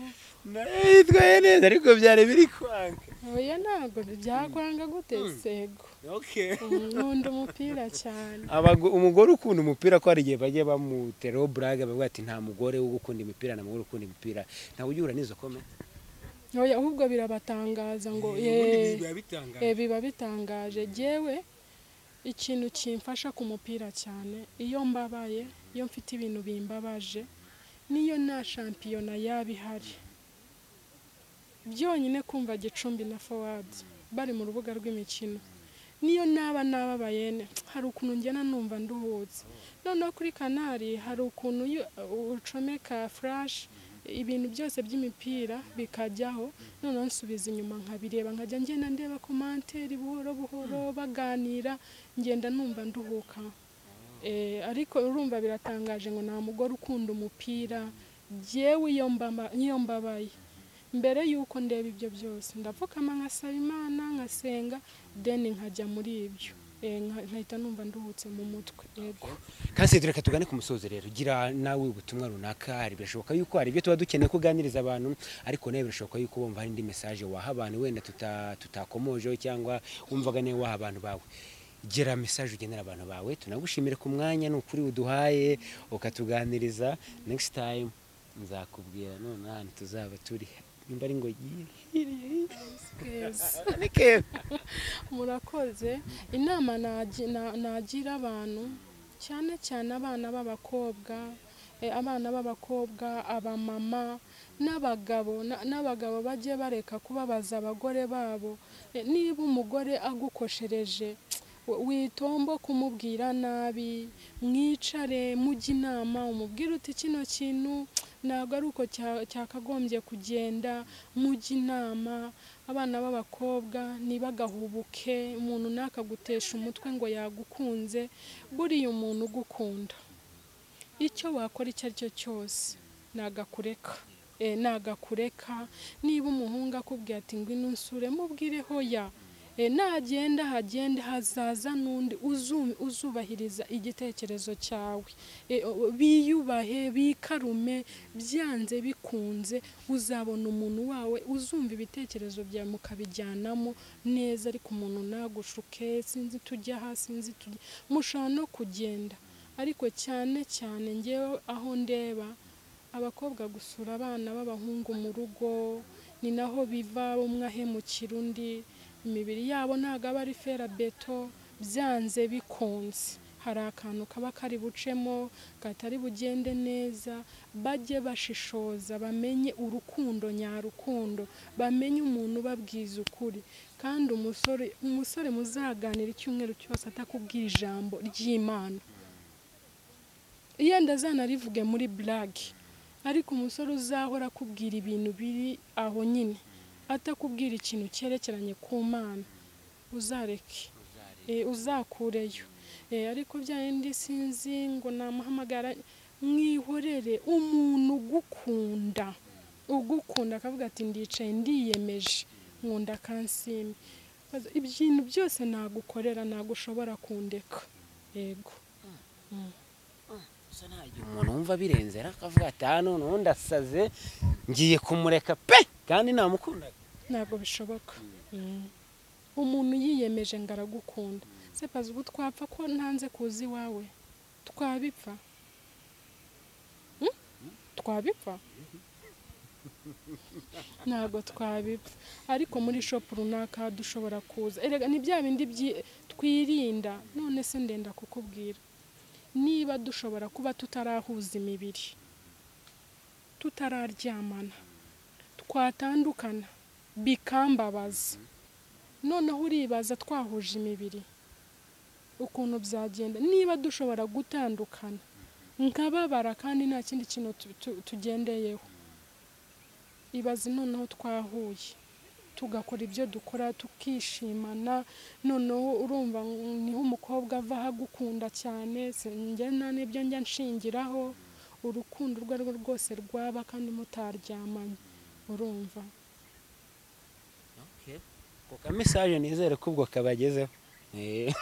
yitwaye neza ariko byari biri kwanga oya ntabwo byakwanga gute sego nkunda umupira cyane umugore ukunda umupira ko hari igihe bajya bamuteraho burage bavuga ati nta mugore wo gukunda imipira nta mugore ukunda imipira ntawe ujya uhura n'izo komenti oya ahubwo birabatangaza ngo yeee biba bitangaje yewe ikintu kimfasha ku mupira cyane iyo mbabaye iyo mfite ibintu bimbabaje niyo nta shampiyona yaba ihari byonyine kumva gicumbi na fawadi bari mu rubuga rw'imikino niyo naba nababayene hari ukuntu njyana numva nduhutse noneho kuri kanari hari ukuntu iyo ucomeka furashi ibintu byose by'imipira bikajyaho noneho nsubiza inyuma nkabireba nkajya ngenda ndeba komanteri buhoro buhoro baganira ngenda numva nduhuka Eh, ariko urumva biratangaje ngo nta mugore ukunda umupira yewe iyo mbaba- iyo mbabaye mbere y'uko ndeba ibyo byose ndapfukama nkasaba imana nkasenga deni nkajya muri ibyo Eh, nka- nkahita numva nduhutse mu mutwe yego Kanseri reka tugane ku musozo rero gira nawe ubutumwa runaka hari birashoboka yuko hari ibyo tuba dukeneye kuganiriza abantu ariko nawe birashoboka yuko wumva hari indi message waha abantu wenda tuta- tutakomojeho cyangwa wumvaga nawe waha abantu bawe gira message ugenera abantu bawe tunagushimire ku mwanya ni ukuri uduhaye ukatuganiriza next time nzakubwira none ahantu tuzaba turi nimba ari ngo Yes. gire murakoze inama nagi- na- nagira abantu cyane cyane abana b'abakobwa eh, abana b'abakobwa abamama n'abagabo na- n'abagabo bajye bareka kubabaza abagore babo Eh, niba umugore agukoshereje w- witombo kumubwira nabi mwicare mujye inama umubwire uti kino kintu ntabwo ari uko cya- cyakagombye kugenda mujye inama abana b'abakobwa ntibagahubuke umuntu ntakaguteshi umutwe ngo yagukunze buriya umuntu ugukunda icyo wakora icyo ari cyo cyose nagakureka e, nagakureka niba umuhungu akubwiye ati ngwino unsure mubwire hoya e, nagenda hagende hazaza n'undi uzu- uzubahiriza igitekerezo cyawe E, o- biyubahe bikarume byanze bikunze uzabona umuntu wawe uzumva ibitekerezo byawe mukabijyanamo neza ariko umuntu nagushuke sinzi tujya hasi sinzi tujya mushobora no kugenda ariko cyane cyane ngewe aho ndeba abakobwa gusura abana b'abahungu mu rugo ni naho biva umwe ahemukira undi imibiri yabo ntabwo aba ari fera beto byanze bikunze hari akantu kaba kari bucemo katari bugende neza bajye bashishoza bamenye urukundo nyarukundo bamenye umuntu ubabwiza ukuri kandi umusore umusore muzaganira icyumweru cyose atakubwira ijambo ry'imana yenda zanarivuge muri burage ariko umusore uzahora akubwira ibintu biri aho nyine atakubwira ikintu cyerekeranye ku mana uzareke Eh, uzakureyo Eh, ariko bya bindi sinzi ngo namuhamagara mwihorere umuntu ugukunda ugukunda akavuga ati ndicaye ndiyemeje nkunda kansime ibintu byose nagukorera ntabwo ushobora kundeka yego umuntu wumva birenze rero akavuga ati aha none ubundi asaze ngiye kumureka pe kandi namukundaga ntabwo bishoboka Mm. umuntu yiyemeje ngo aragukunda se pazi ubu twapfa ko ntanze kuza iwawe twabipfa Mm? twabipfa ntabwo twabipfa ariko muri shopu runaka dushobora kuza erega ni bya bindi byi- twirinda none se ndenda kukubwira niba dushobora kuba tutarahuza imibiri tutararyamana twatandukana bikambabaza noneho uribaza twahuje imibiri ukuntu byagenda niba dushobora gutandukana nkababara kandi nta kindi kintu tu- tu- tugendeyeho ibaze noneho twahuye tugakora ibyo dukora tukishimana noneho urumva mm, niho umukobwa ava agukunda cyane se- njye nta n'ibyo njya nshingiraho urukundo urwo ari rwo rwose rwaba kandi mutaryamanye urumva ako ka message nizere ko ubwo kabagezeho Eh.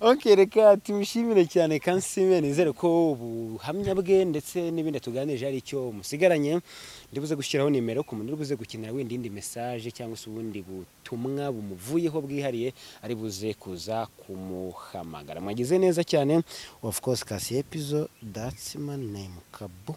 ok reka tumushimire cyane kansime nizere ko ubuhamya bwe ndetse n'ibindi atuganirije ari icyo musigaranye ndibuze gushyiraho nimero ku muntu uribuze gukenera wenda indi message cyangwa se ubundi butumwa bumuvuyeho bwihariye ari buze kuza kumuhamagara mwagize neza cyane of course kasi episode that's my name kabu